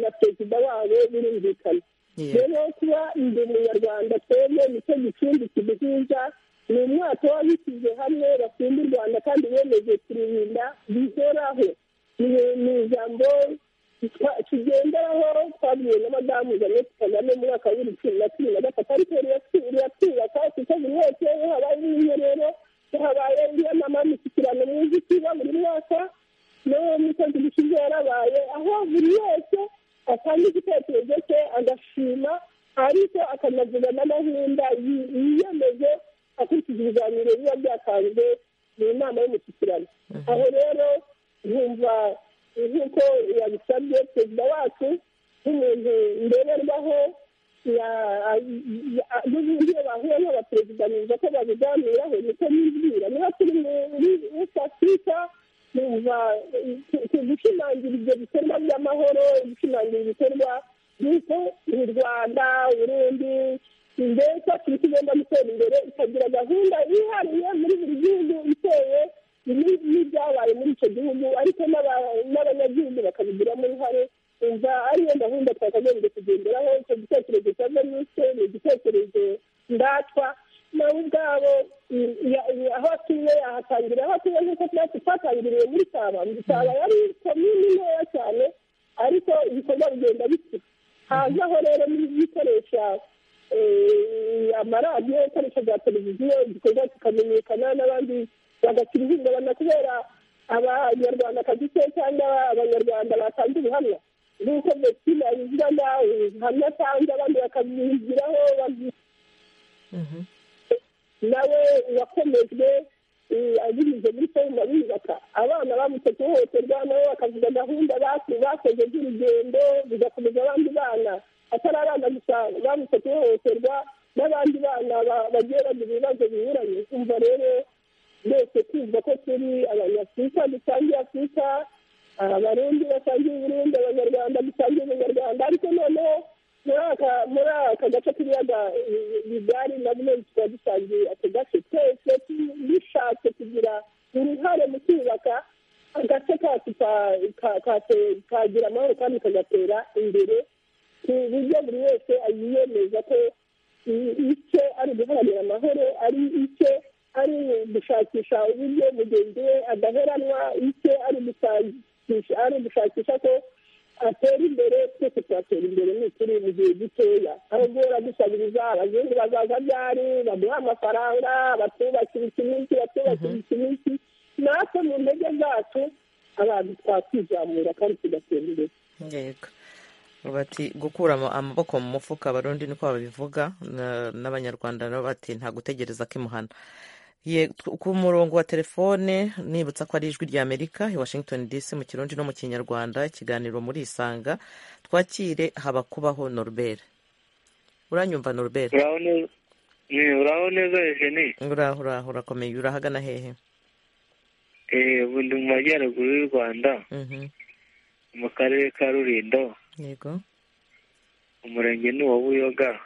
na perezida wabo birumvikana rero kuba ndi umunyarwanda twebwe nicyo gicumbi kiduhuza ni umwaka w'abishyize hamwe bakunda u rwanda kandi bemeje kururinda bihoraho ni ijambo tugenderaho twabwiwe na madamu jeannette kagame mu mwaka wa bibiri cumi na cumi na gatatu ariko riratwubaka kuko buri wese iyo habaye umwiherero iyo habaye iriya mama mishyikirano mwiza ikiba buri mwaka n'uwo mukozi gishize yarabaye aho buri wese atanga igitekerezo cye agashima ariko akanavuga n'amahunda yiyemeje akurikije ibiganiro biba byatanzwe mu nama y'umushyikirano aho rero nkumva nk'uko yabisabye perezida wacu nk'umuntu ndererwaho n'ubundi iyo bahuye n'abaperezida numva ko babiganiraho niko nibwira niba turi muri west africa numva gushimangira ibyo bikorwa by'amahoro gushimangira ibikorwa by'uko u rwanda uburundi mbese afurika igomba gutera imbere ikagira gahunda yihariye muri buri gihugu itewe n'ibyabaye muri icyo gihugu ariko n'abanyagihugu bakabigiramo uruhare umva ariyo gahunda twakagombye kugenderaho icyo gitekerezo cya venuste ni igitekerezo ndatwa nabo ubwabo aho atuye yahatangiriye aho atuye nk'uko twatsi twatangiriye muri saba saba yari komini ntoya cyane ariko ibikorwa bigenda bikura hazaho rero n'ibikoresha amaradiyo ibikoresho bya televiziyo igikorwa kikamenyekana n'abandi bagakira ihungabana kubera abanyarwandakazi se cyangwa abanyarwanda batanze ubuhamya nk'uko bestina yizirana ubuhamya atanze abandi bakabigiraho nawe wakomejwe abinyuze muri foruma bubaka abana bamutse hohoterwa nabo bakavuga gahunda bakoze z'urugendo bigakomeza abandi bana atari abana gusa bamutse hohoterwa n'abandi bana bagiye bagira ibibazo binyuranye kumva rero twese tuzi ko turi abanyafurika dusangiye afurika abarundi basangiye uburundi abanyarwanda dusangiye abanyarwanda ariko noneho muri aka gace k'ibiyaga bigari na bimwe tuba dusangiye ako gace twese dushatse kugira uruhare mu kubaka agace kacu kagira amahoro kandi kagatera imbere ku buryo buri wese yiyemeza ko icye ari uguharanira amahoro ari icye ari gushakisha uburyo mugenzi we adaheranwa icye ari ugushakisha ko atera imbere twese turatera imbere n'ukuri mu gihe gitoya ahubwo baradusabiriza abazungu bazaza byari baduha amafaranga batubakira iki n'iki batubakira iki n'iki natwe mu ntege zacu abantu twakwizamura kandi tugatera imbere yego bati gukura amaboko mu mufuka abarundi niko babivuga n'abanyarwanda nabo bati nta gutegereza kimuhana ku murongo wa telefone nibutsa ko ari ijwi rya amerika i washington dc mu kirundi no mu kinyarwanda ikiganiro muri isanga twakire habakubaho norbert uranyumva norbert uraho neza eugenie uraho uraho urakomeye urahagana hehe ubu ndi mu majyaruguru y'u rwanda mu karere ka rurindo yego umurenge ni uwa buyoga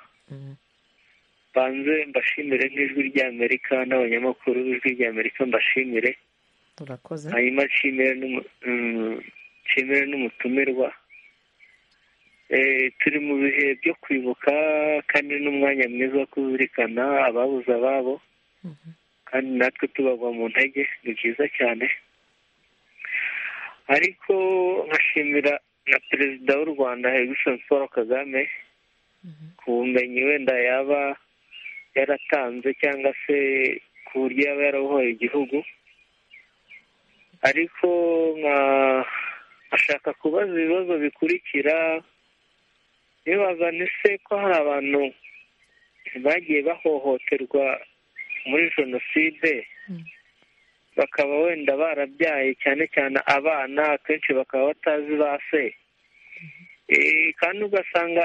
banze mbashimire nk'ijwi ry'amerika n'abanyamakuru b'ijwi ry'amerika mbashimire urakoze hanyuma nshimire n'umutumirwa turi mu bihe byo kwibuka kandi n'umwanya mwiza wo kuzirikana ababuze ababo kandi natwe tubagwa mu ntege ni byiza cyane ariko nkashimira na perezida w'u rwanda hegisoni paul kagame ku bumenyi wenda yaba yaratanze cyangwa se ku buryo yaba yarabohoye igihugu ariko nkashaka kubaza ibibazo bikurikira nibazane se ko hari abantu bagiye bahohoterwa muri jenoside bakaba wenda barabyaye cyane cyane abana akenshi bakaba batazi ba se kandi ugasanga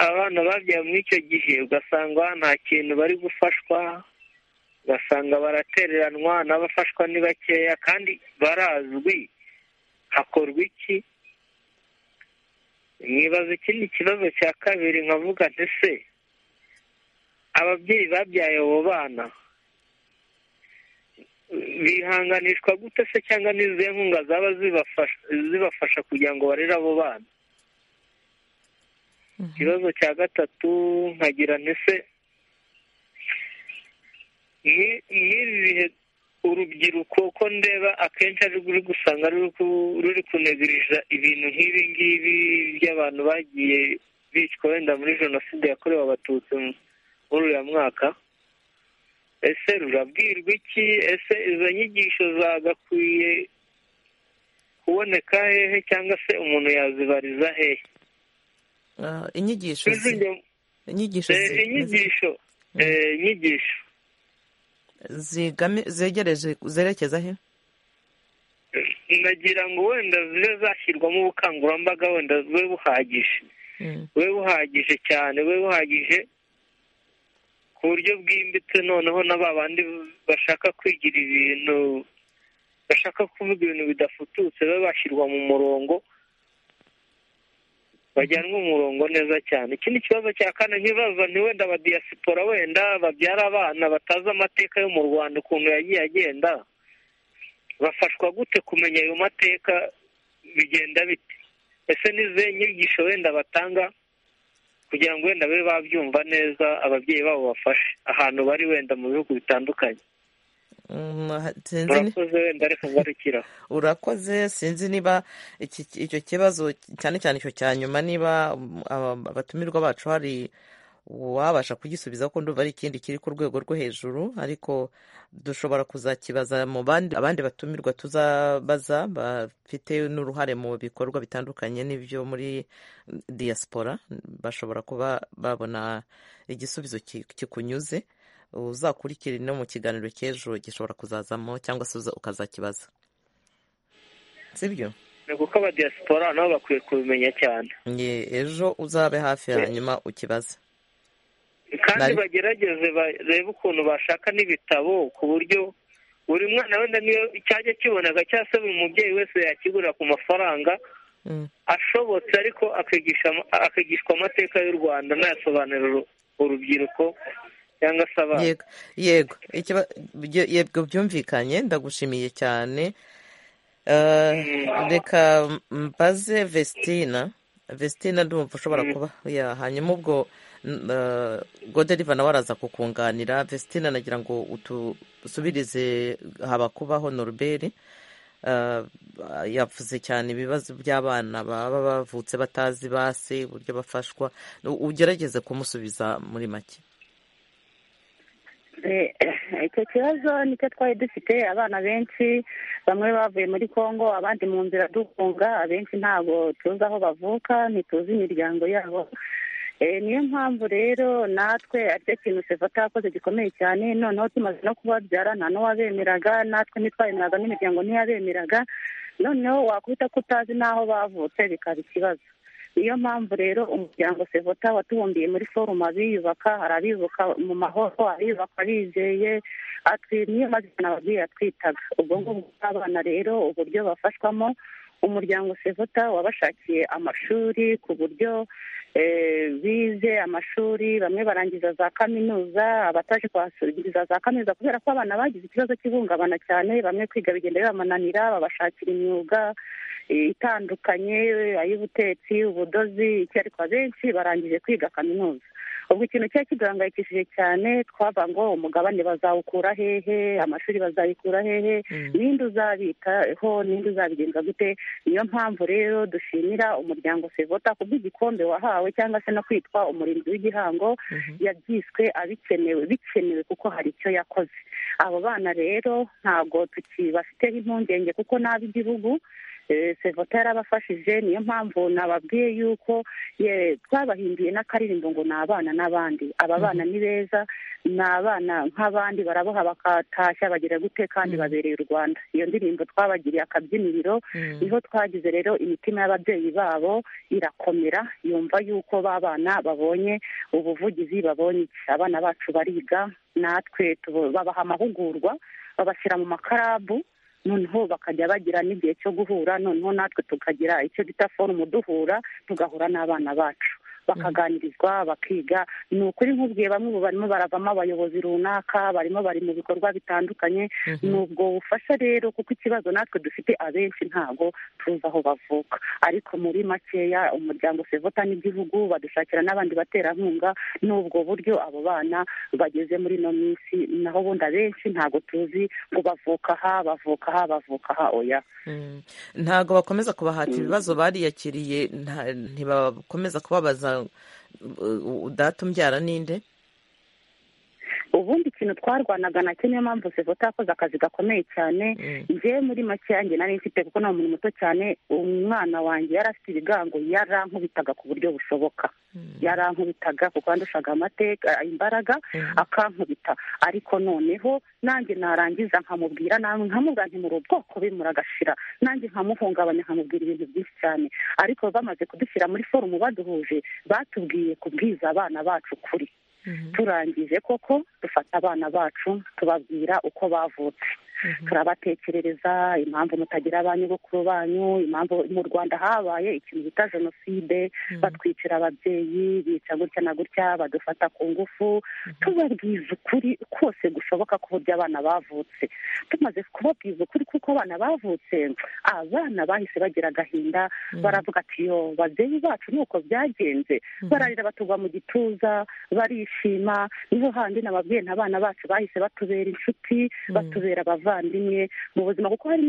abana babyaye muri icyo gihe ugasanga nta kintu bari gufashwa ugasanga baratereranwa n'abafashwa ni bakeya kandi barazwi hakorwa iki mwibaza ikindi kibazo cya kabiri nkavuga ndetse ababyeyi babyaye abo bana bihanganishwa gute se cyangwa n'izihe nkunga zaba zibafasha kugira ngo barere abo bana ikibazo cya gatatu nkagira ndetse nk'ibi bihe urubyiruko ko ndeba akenshi ari ruri gusanga ruri kunegurira ibintu nk'ibi ngibi by'abantu bagiye bicwa wenda muri jenoside yakorewe abatutsi muri uriya mwaka ese rurabwirwa iki ese izo nyigisho zagakwiye kuboneka hehe cyangwa se umuntu yazibariza hehe inyigisho inyigisho inyigisho inyigisho zegereje zerekeza he nagira ngo wenda zibe zashyirwamo ubukangurambaga wenda bube buhagije bube buhagije cyane bube buhagije ku buryo bwimbitse noneho na ba bandi bashaka kwigira ibintu bashaka kuvuga ibintu bidafututse babe bashyirwa mu murongo bajyanwe umurongo neza cyane ikindi kibazo cya kane nkibaza wenda abadiyasipora wenda babyara abana batazi amateka yo mu rwanda ukuntu yagiye agenda bafashwa gute kumenya ayo mateka bigenda bite ese n'izihe nyigisho wenda batanga kugira ngo wenda babe babyumva neza ababyeyi babo bafashe ahantu bari wenda mu bihugu bitandukanye urakoze wenda reka ngarukira urakoze sinzi niba icyo kibazo cyane cyane icyo cya nyuma niba abatumirwa bacu hari wabasha kugisubiza ko ndumva ari ikindi kiri ku rwego rwo hejuru ariko dushobora kuzakibaza mu abandi batumirwa tuzabaza bafite n'uruhare mu bikorwa bitandukanye n'ibyo muri diaspora bashobora kuba babona igisubizo kikunyuze uzakurikire no mu kiganiro cy'ejo gishobora kuzazamo cyangwa se ukazakibaza sibyo ni kuko abadiyasipora nabo bakwiye kubimenya cyane ejo uzabe hafi hanyuma ukibaze kandi bagerageze barebe ukuntu bashaka n'ibitabo ku buryo buri mwana wenda niyo cyajya kiboneka cyangwa se buri mubyeyi wese yakigura ku mafaranga ashobotse ariko akigishwa amateka y'u rwanda nayasobanurira urubyiruko cyangwa se abana yego yego byumvikanye ndagushimiye cyane reka mbaze vestina vestina ndumva ushobora kuba hanyuma ubwo goderiva nawe araza kukunganira vestina nagira ngo utusubirize habakubaho noruberi yavuze cyane ibibazo by'abana baba bavutse batazi base uburyo bafashwa ugerageze kumusubiza muri make icyo kibazo nicyo twari dufite abana benshi bamwe bavuye muri congo abandi mu nzira dukunga abenshi ntabwo tuzi aho bavuka ntituzi imiryango yabo niyo mpamvu rero natwe aricyo kintu sevata yakoze gikomeye cyane noneho tumaze no kubabyara nta n'uwabemeraga natwe ntitwabemeraga n'imiryango ntiyabemeraga noneho wakubita ko utazi n'aho bavutse bikaba ikibazo niyo mpamvu rero umuryango sevota watubumbiye muri foruma biyubaka hari abiyubaka mu mahoro abiyubaka bizeye niyo mazina ababyeyi atwitaga ubwo ngubwo bw'abana rero uburyo bafashwamo umuryango sevota wabashakiye amashuri ku buryo bize amashuri bamwe barangiza za kaminuza abataje kuharangiza za kaminuza kubera ko abana bagize ikibazo cy'ihungabana cyane bamwe kwiga bigenda bibamananira babashakira imyuga itandukanye ay'ubutetsi ubudozi iki ariko abenshi barangije kwiga kaminuza ubwo ikintu cyari kiduhangayikishije cyane twava ngo umugabane bazawukura hehe amashuri bazayikura hehe ninde uzabikaho ninde uzabigenza gute niyo mpamvu rero dushimira umuryango sevota kubw'igikombe wahawe cyangwa se no kwitwa umurinzi w'igihango yabyiswe abikenewe bikenewe kuko hari icyo yakoze abo bana rero ntabwo tukibafiteho impungenge kuko nabi igihugu sevota yarabafashije niyo mpamvu nababwiye yuko twabahinduye n'akaririmbo ngo ni abana n'abandi aba bana ni beza ni abana nk'abandi baraboha bakatashya bagira gute kandi babereye u rwanda iyo ndirimbo twabagiriye akabyiniriro niho twagize rero imitima y'ababyeyi babo irakomera yumva yuko ba bana babonye ubuvugizi babonye abana bacu bariga natwe babaha amahugurwa babashyira mu makarabu noneho bakajya bagira n'igihe cyo guhura noneho natwe tukagira icyo bita forumu duhura tugahura n'abana bacu bakaganirizwa bakiga ni ukuri nk'ubwiye bamwe ubu barimo baravamo abayobozi runaka barimo bari mu bikorwa bitandukanye ni ubwo bufasha rero kuko ikibazo natwe dufite abenshi ntabwo tuzi aho bavuka ariko muri makeya umuryango sevota n'igihugu badushakira n'abandi baterankunga n'ubwo buryo abo bana bageze muri ino minsi naho ubundi abenshi ntabwo tuzi ngo bavuka aha bavuka aha bavuka aha oya ntabwo bakomeza kubahata ibibazo bariyakiriye ntibakomeza kubabaza data umbyara ninde ubundi ikintu twarwanaga nacyo niyo mpamvu sevota yakoze akazi gakomeye cyane njyewe muri make yanjye nari mfite kuko ni umuntu muto cyane umwana wanjye yari afite ibigango yarankubitaga ku buryo bushoboka yarankubitaga kuko yandushaga amateka imbaraga akankubita ariko noneho nanjye narangiza nkamubwira nkamubwira ntimuri ubwoko be muragashira nanjye nkamuhungabanya nkamubwira ibintu byinshi cyane ariko bamaze kudushyira muri forumu baduhuje batubwiye kubwiza abana bacu kuri turangije koko dufata abana bacu tubabwira uko bavutse turabatekerereza impamvu mutagira abanyabukuru banyu impamvu mu rwanda habaye ikintu bita jenoside batwicira ababyeyi bica gutya na gutya badufata ku ngufu tubabwiza ukuri kose gushoboka k'uburyo abana bavutse tumaze kubabwiza ukuri kuko abana bavutse abana bahise bagira agahinda baravuga ati yo babyeyi bacu nuko byagenze bararira batugwa mu gituza barishima niho handi nababwiye abana bacu bahise batubera inshuti batubera abavandimwe mu buzima kuko hari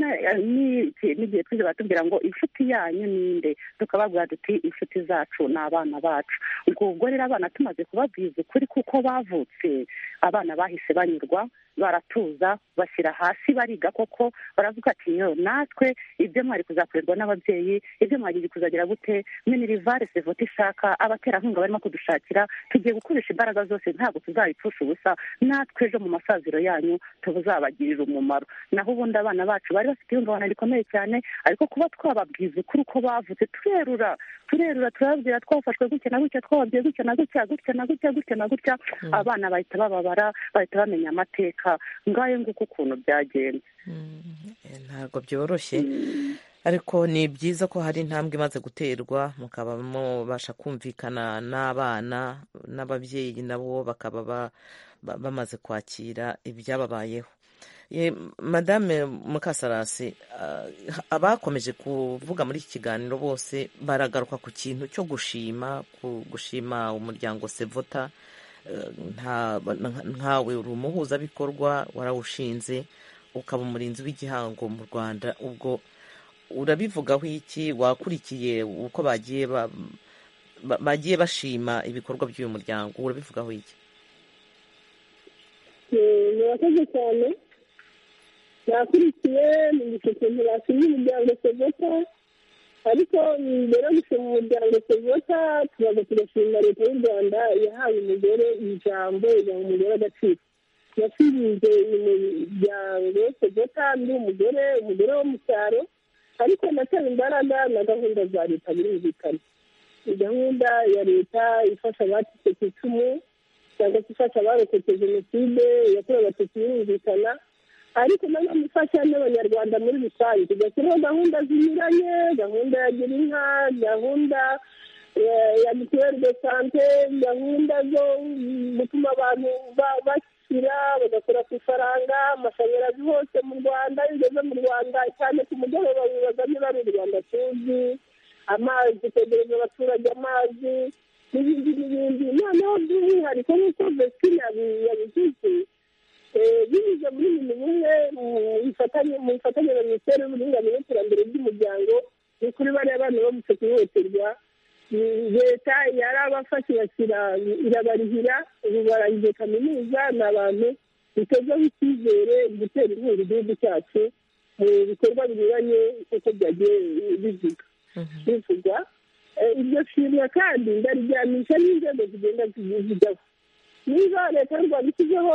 n'igihe twize batubwira ngo inshuti yanyu ninde tukababwira duti inshuti zacu ni abana bacu ubwo rero abana tumaze kubabwiza ukuri kuko bavutse abana bahise banyurwa baratuza bashyira hasi bariga koko baravuga ati yo natwe ibyo mwari kuzakorerwa n'ababyeyi ibyo mwagiye kuzagira gute minirivare sevoti ishaka abaterankunga barimo kudushakira tugiye gukoresha imbaraga zose ntabwo tuzabipfusha ubusa natwe ejo mu masaziro yanyu tuzabagirira umumaro naho ubundi abana bacu bari bafite ihungabana rikomeye cyane ariko kuba twababwiza ukuri uko bavutse turerura turerura turababwira twafashwe gutya na gutya twababwiye gutya na gutya gutya na gutya gutya na gutya abana bahita bababara bahita bamenya amateka ngayo nguko ukuntu byagenze ntabwo byoroshye ariko ni byiza ko hari intambwe imaze guterwa mukaba mubasha kumvikana n'abana n'ababyeyi nabo bakaba bamaze kwakira ibyababayeho madame mukasarasi abakomeje kuvuga muri iki kiganiro bose baragaruka ku kintu cyo gushima gushima umuryango sevota nkawe uri umuhuzabikorwa warawushinze ukaba umurinzi w'igihango mu rwanda ubwo urabivugaho iki wakurikiye uko bagiye bashima ibikorwa by'uyu muryango urabivugaho iki murakoze cyane nakurikiye mu gicuku ntibashimye umuryango sevota ariko mbere yo gushima umuryango sevota tubaga tugashima leta y'u rwanda yahaye umugore ijambo igaha umugore agaciro yashinze umuryango sevota ndi umugore umugore wo mu cyaro ariko natera imbaraga na gahunda za leta birumvikana gahunda ya leta ifasha abacitse ku icumu cyangwa se ifasha abarokotse jenoside yakorewe abatutsi birumvikana ariko nanone ifasha n'abanyarwanda muri rusange tugashyiraho gahunda zinyuranye gahunda ya gira inka gahunda ya mituweli de sante gahunda zo gutuma abantu bakira bagakora ku ifaranga amashanyarazi hose mu rwanda iyo ugeze mu rwanda cyane ku mugoroba bibaza niba ari u rwanda tuzi amazi kwegereza abaturage amazi n'ibindi n'ibindi noneho by'umwihariko nk'uko vesitine yabigize binyuze muri buri bumwe mu bufatanye na minisiteri y'uburinganire n'iterambere ry'umuryango ni kuri bariya bana bamutse kuhohoterwa leta yarabafashe bashyira irabarihira ubu barangije kaminuza ni abantu bitezeho icyizere gutera inkunga igihugu cyacu mu bikorwa binyuranye nk'uko byagiye bivugwa iryo shimwa kandi ndarijyanisha n'inzego zigenda zijyaho niba leta y'u rwanda ishyizeho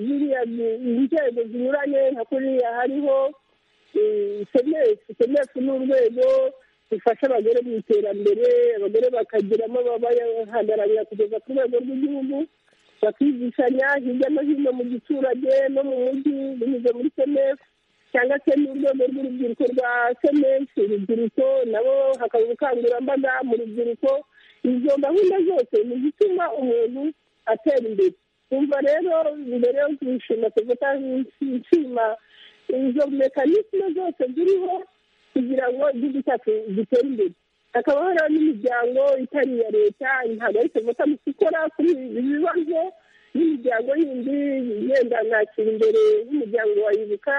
ziriya inzego zinyuranye nka kuriya hariho semesi semesi ni urwego rufasha abagore mu iterambere abagore bakagiramo babahagararira kugeza ku rwego rw'igihugu bakigishanya hirya no hino mu giturage no mu mujyi binyuze muri semesi cyangwa se n'urwego rw'urubyiruko rwa semesi urubyiruko nabo hakaba ubukangurambaga mu rubyiruko izo gahunda zose ni izituma umuntu atera imbere umva rero mbere yo gushima tuvuga nshima izo mekanisme zose ziriho kugira ngo igihugu cyacu gitere imbere hakaba hariho n'imiryango itari iya leta ntabwo ari tuvuga mu gukora kuri ibi bibazo n'imiryango yindi yenda nakira imbere y'umuryango wayibuka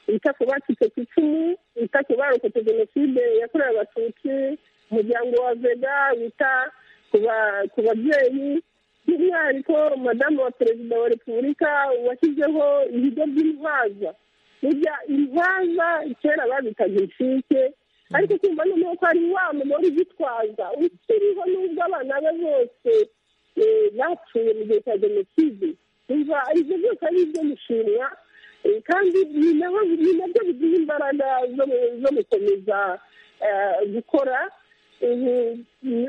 wita ku bacitse ku icumu wita ku barokotse jenoside yakorewe abatutsi umuryango wa vega wita ku babyeyi by'umwihariko madamu wa perezida wa repubulika washyizeho ibigo by'intwaza burya intwaza kera babitaga inshike ariko kumva noneho ko hari wa mugore ugitwaza ukiriho n'ubwo abana be bose bapfuye mu gihe cya jenoside umva ibyo byose ari ibyo gushimwa kandi ni nabyo biduha imbaraga zo gukomeza gukora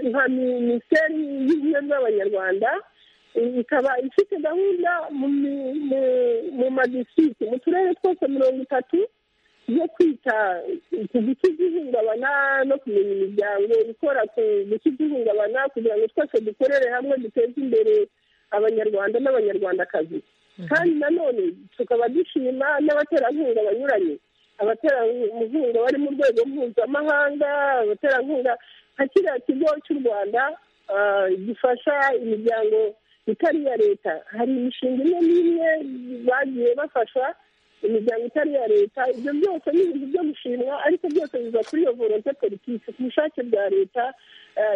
nka minisiteri y'ubumwe bw'abanyarwanda ikaba ifite gahunda mu madisiti mu turere twose mirongo itatu yo kwita ku guca igihungabana no kumenya imiryango ikora ku guca igihungabana kugira ngo twese dukorere hamwe duteze imbere abanyarwanda n'abanyarwandakazi kandi nanone tukaba dushima n'abaterankunga banyuranye abaterankunga bari mu rwego mpuzamahanga abaterankunga nka kiriya kigo cy'u rwanda gifasha imiryango itari iya leta hari imishinga imwe n'imwe bagiye bafasha imiryango itari iya leta ibyo byose ni ibintu byo gushimwa ariko byose biva kuri iyo volonte politiki ku bushake bwa leta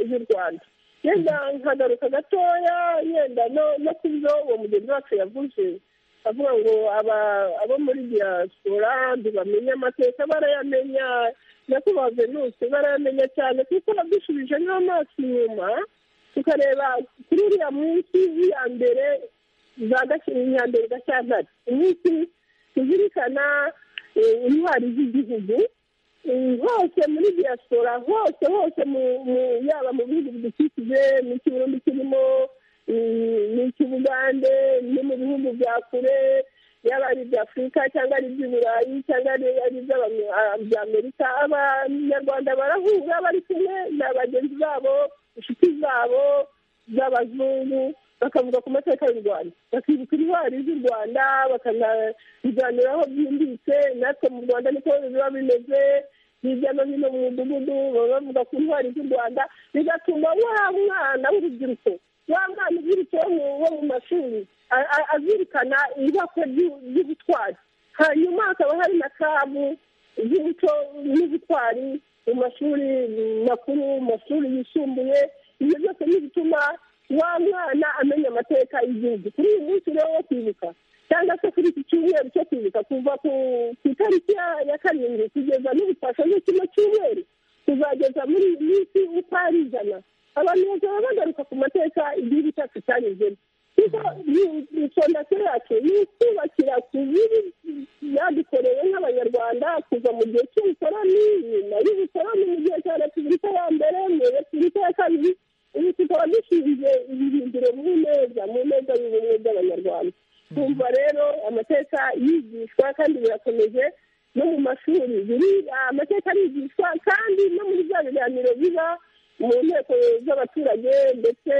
y'u rwanda yenda nkagaruka gatoya yenda no ku byo uwo mugenzi wacu yavuze avuga ngo abo muri diaspora ntibamenya amateka barayamenya nyakubahwa venuse barayamenya cyane kuko badushubije n'amaso inyuma tukareba kuri uriya munsi w'iya mbere za gashyiriyambere gashyantare umunsi tuzirikana intwari z'igihugu hose muri diaspora hose hose yaba mu bihugu bidukikije n'ikiburundi kirimo n'icy'ubugande no mu bihugu bya kure yaba ari iby'afurika cyangwa ari iby'uburayi cyangwa ari iby'amerika abanyarwanda barahura bari kumwe na bagenzi babo inshuti zabo z'abazungu bakavuga ku mateka y'u rwanda bakibuka intwari z'u rwanda bakanabiganiraho byimbitse natwe mu rwanda niko biba bimeze hirya no hino mu mudugudu baba bavuga ku ntwari z'u rwanda bigatuma wa mwana w'urubyiruko wa mwana uzirutseho wo mu mashuri azirikana ibakwe ry'ubutwari hanyuma hakaba hari na kabu z'umuco n'ubutwari mu mashuri makuru mu mashuri yisumbuye ibyo byose ni ibituma wa mwana amenya amateka y'igihugu kuri uyu munsi rero wo kwibuka cyangwa se kuri iki cyumweru cyo kwibuka kuva ku itariki ya karindwi kugeza n'ubufasha kino cyumweru kuzageza muri iyi minsi uko ari ijana abantu bazaba bagaruka ku mateka igihugu cyacu cyanyuzemo kuko fondasiyo yacu ni ukubakira ku bibi byadukorewe nk'abanyarwanda kuva mu gihe cy'ubukoroni nyuma y'ubukoroni mu gihe cya repubulika ya mbere mu repubulika ya kabiri ubu tukaba dushinze ibihinduro mu neza mu neza y'ubumwe bw'abanyarwanda kumva rero amateka yigishwa kandi birakomeje no mu mashuri amateka arigishwa kandi no muri bya biganiro biba mu nteko z'abaturage ndetse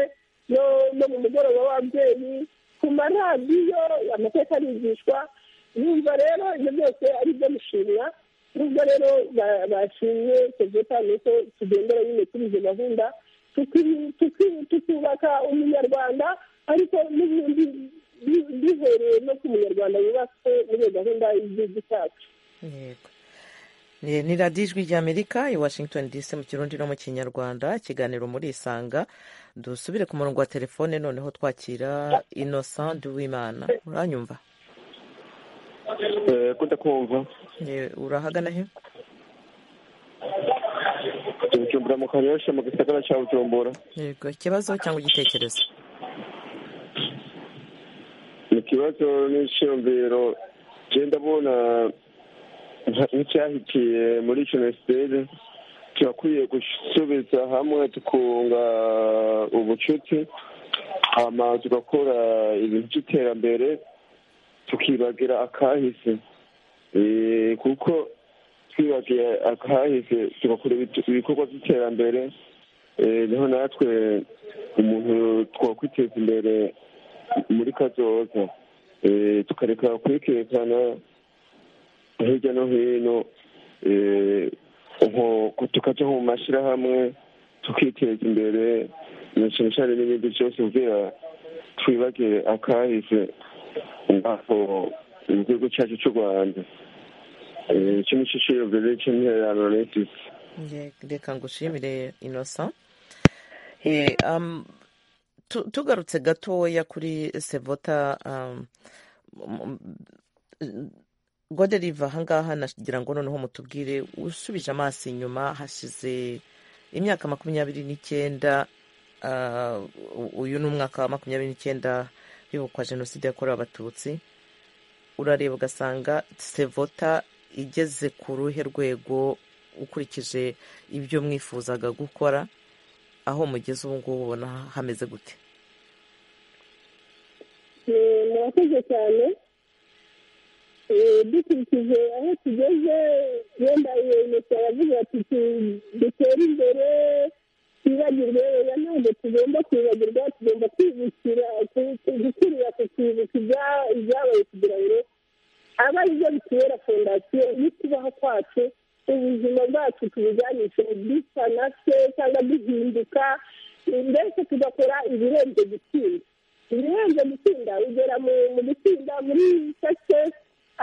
no mu mugoroba w'ababyeyi ku maradiyo amateka arigishwa yumva rero ibyo byose ari ibyo gushimwa nubwo rero bashimye soveta nuko tugendera nyine kuri izo gahunda tukubaka umunyarwanda ariko n'ibindi bihereye no ku munyarwanda yubatswe muri iyo gahunda y'igihugu cyacu ni radiyo ijwi ry'amerika i washington dc mu kirundi no mu kinyarwanda ikiganiro muri isanga dusubire ku murongo wa telefone noneho twakira innocent w'imana uranyumva kudakumva urahagana he bujumbura mu karyoshye mu gisagara cya bujumbura yego ikibazo cyangwa igitekerezo ni ikibazo n'icyiyumviro genda abona nk'icyahikiye muri jenoside turakwiye gusubiza hamwe tukunga ubucuti hama tugakora ibintu by'iterambere tukibagira akahise kuko twibagiye akahise tugakora ibikorwa by'iterambere niho natwe umuntu twakwiteza imbere muri kazoza tukareka kwikerekana hirya no hino tukajya mu mashyirahamwe tukiteza imbere na cyane cyane n'ibindi byose ubwira twibagire akahise aho mu gihugu cyacu cy'u rwanda iki ni cyo kiyobora cy'intererano n'itisi reka ngushimire inosa tugarutse gatoya kuri sevota gode riva ahangaha nagira ngo noneho mutubwire usubije amaso inyuma hashize imyaka makumyabiri n'icyenda uyu ni umwaka wa makumyabiri n'icyenda bibukwa jenoside yakorewe abatutsi urareba ugasanga sevota igeze ku ruhe rwego ukurikije ibyo mwifuzaga gukora aho mugeze ubu ngubu ubona hameze gute murakoze cyane dukurikije aho tugeze wenda iyo leta yavuze ati dutere imbere twibagirwe oya ntabwo tugomba kwibagirwa tugomba kwibukira gukurira ku kwibuka ibyabaye kugira ngo aba ari byo bitubera fondasiyo y'ukubaho kwacu ubuzima bwacu tubujyanishe dusa na se cyangwa duhinduka mbese tugakora ibirenze gutsinda ibirenze gutsinda ugera mu gutsinda muri sakisesi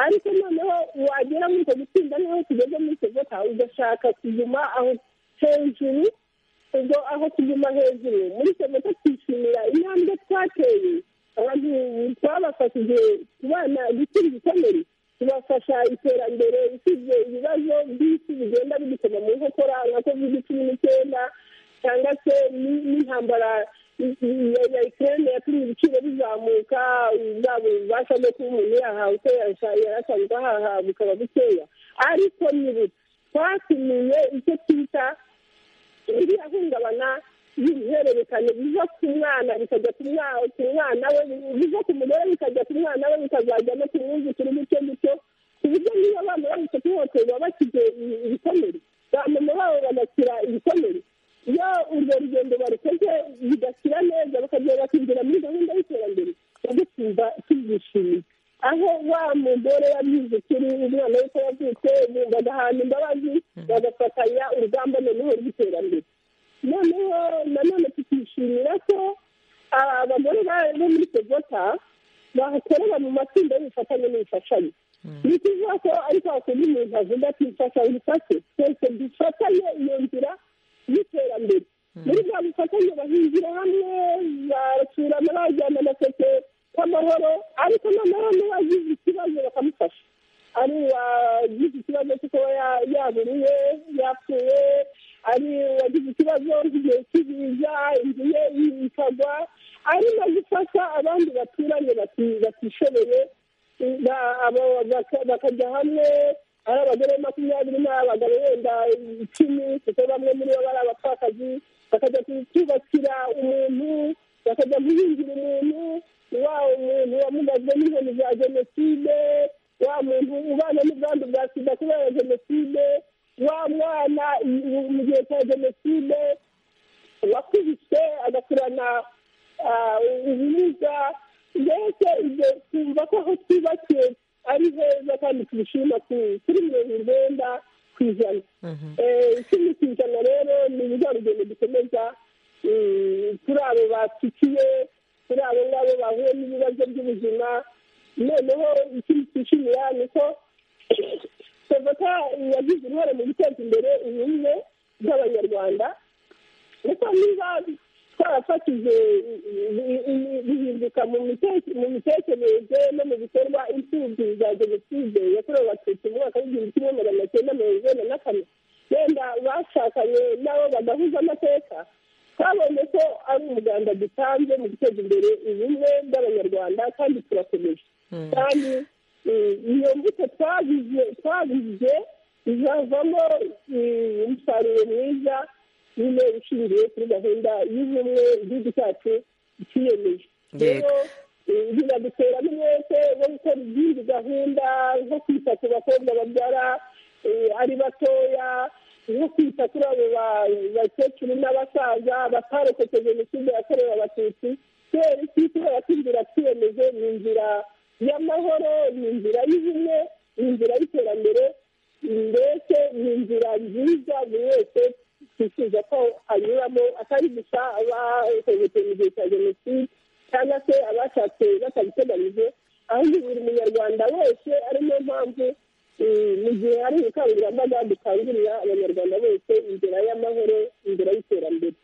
ariko noneho wagera muri icyo gutsinda niho tugeze muri sevota ugashaka kuguma aho hejuru ubwo aho kuguma hejuru muri sevota twishimira intambwe twateye abantu twabafashije kubana gutsinda igikomere tubafasha iterambere usibye ibibazo by'isi bigenda bidukoma mu nkokora nka kovide cumi n'icyenda cyangwa se n'intambara ya ikirere yatumye ibiciro bizamuka bwaba ububasha bwo kuba umuntu yahawe uko yarasanzwe ahaha bukaba bukeya ariko nibu twatumiye icyo twita iriya hungabana y'uruhererekane biva ku mwana bikajya ku mwana we biva ku mugore bikajya ku mwana we bikazajya no ku mwuzukuru gutyo gutyo ku buryo niba abana babuze kuhohoterwa bashyize ibikomere bamama babo bagakira ibikomere iyo urwo rugendo barukoze bidashyira neza bakagenda bakinjira muri gahunda y'iterambere bajya kumva tubyishimiye aho wa mugore yabize ukuri umwana we ko yavutse bagahana imbabazi bagafatanya urugamba noneho rw'iterambere noneho nanone tukishimira ko abagore bo muri sevota bakorera mu matsinda y'ubufatanye n'ubufatanye ni ukuvuga ko ariko hakunda umuntu avuga ati mfasha ubufate twese dufatanye iyo nzira y'iterambere muri bwa bufatanye bahingira hamwe barasurana bajyana amaseke k'amahoro ariko noneho n'uwagize ikibazo bakamufasha ari uwagize ikibazo cyo kuba yaburiwe yapfuye ari uwagize ikibazo nk'igihe cy'ibiza inzu ye ikagwa ari no gufasha abandi baturanye batishoboye bakajya hamwe ari abagore makumyabiri n'abagabo wenda icumi kuko bamwe muri bo bari abapfakazi bakajya kubakira umuntu bakajya guhingira umuntu wa umuntu wamugajwe n'inkoni za jenoside wa muntu ubana n'ubwandu bwa sida kubera jenoside wa mwana mu gihe cya jenoside wakubise agakurana ubumuga mbese ibyo twumva ko aho twubakiye ari heza kandi tubishima kuri mirongo urwenda ku ijana icumi ku ijana rero ni urwa rugendo dukomeza kuri abo batukiye kuri abo ngabo bahuye n'ibibazo by'ubuzima noneho ikindi twishimira ni uko sevota yagize uruhare mu guteza imbere ubumwe bw'abanyarwanda kuko niba twarafatije bihinduka mu mitekerereze no mu bikorwa imfubyi za jenoside yakorewe abatutsi mu mwaka w'igihumbi kimwe magana cyenda mirongo inani na kane wenda bashakanye nabo badahuza amateka twabonye ko ari umuganda dutanze mu guteza imbere ubumwe bw'abanyarwanda kandi turakomeje kandi iyo mbuto twabize izavamo umusaruro mwiza nyine ushingiye kuri gahunda y'ubumwe igihugu cyacu kiyemeje rero binaduteramo umwete wo gukora izindi gahunda nko kwita ku bakobwa babyara ari batoya nko kwita kuri abo bakecuru n'abasaza batarokotse jenoside yakorewe abatutsi kubera iki kubera ko inzira twiyemeje ni inzira y'amahoro ni inzira y'ubumwe ni inzira y'iterambere mbese ni inzira nziza buri wese twifuza ko anyuramo atari gusa abahohotewe mu gihe cya jenoside cyangwa se abashatse batabiteganyije ahubwo buri munyarwanda wese ari niyo mpamvu mu gihe hari ubukangurambaga dukangurira abanyarwanda bose inzira y'amahoro inzira y'iterambere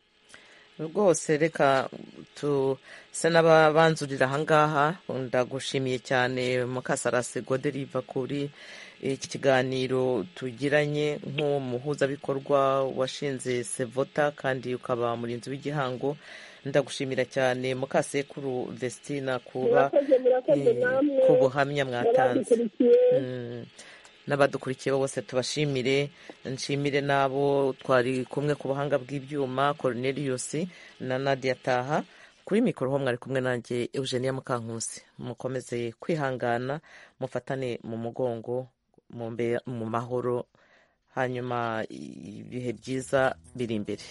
rwose reka tusa n'ababanzurira ahangaha ndagushimiye cyane mukasarasi goderiva kuri iki kiganiro tugiranye nk'umuhuzabikorwa washinze sevota kandi ukaba murinzi w'igihango ndagushimira cyane mukasekuru vestina kuba ku buhamya mwatanze n'abadukurikiye bose tubashimire nshimire n'abo twari kumwe ku buhanga bw'ibyuma koroneliyusi na nadia taha kuri mikoro ho mwari kumwe nanjye eugenia mukankusi mukomeze kwihangana mufatane mu mugongo mu mahoro hanyuma ibihe byiza biri imbere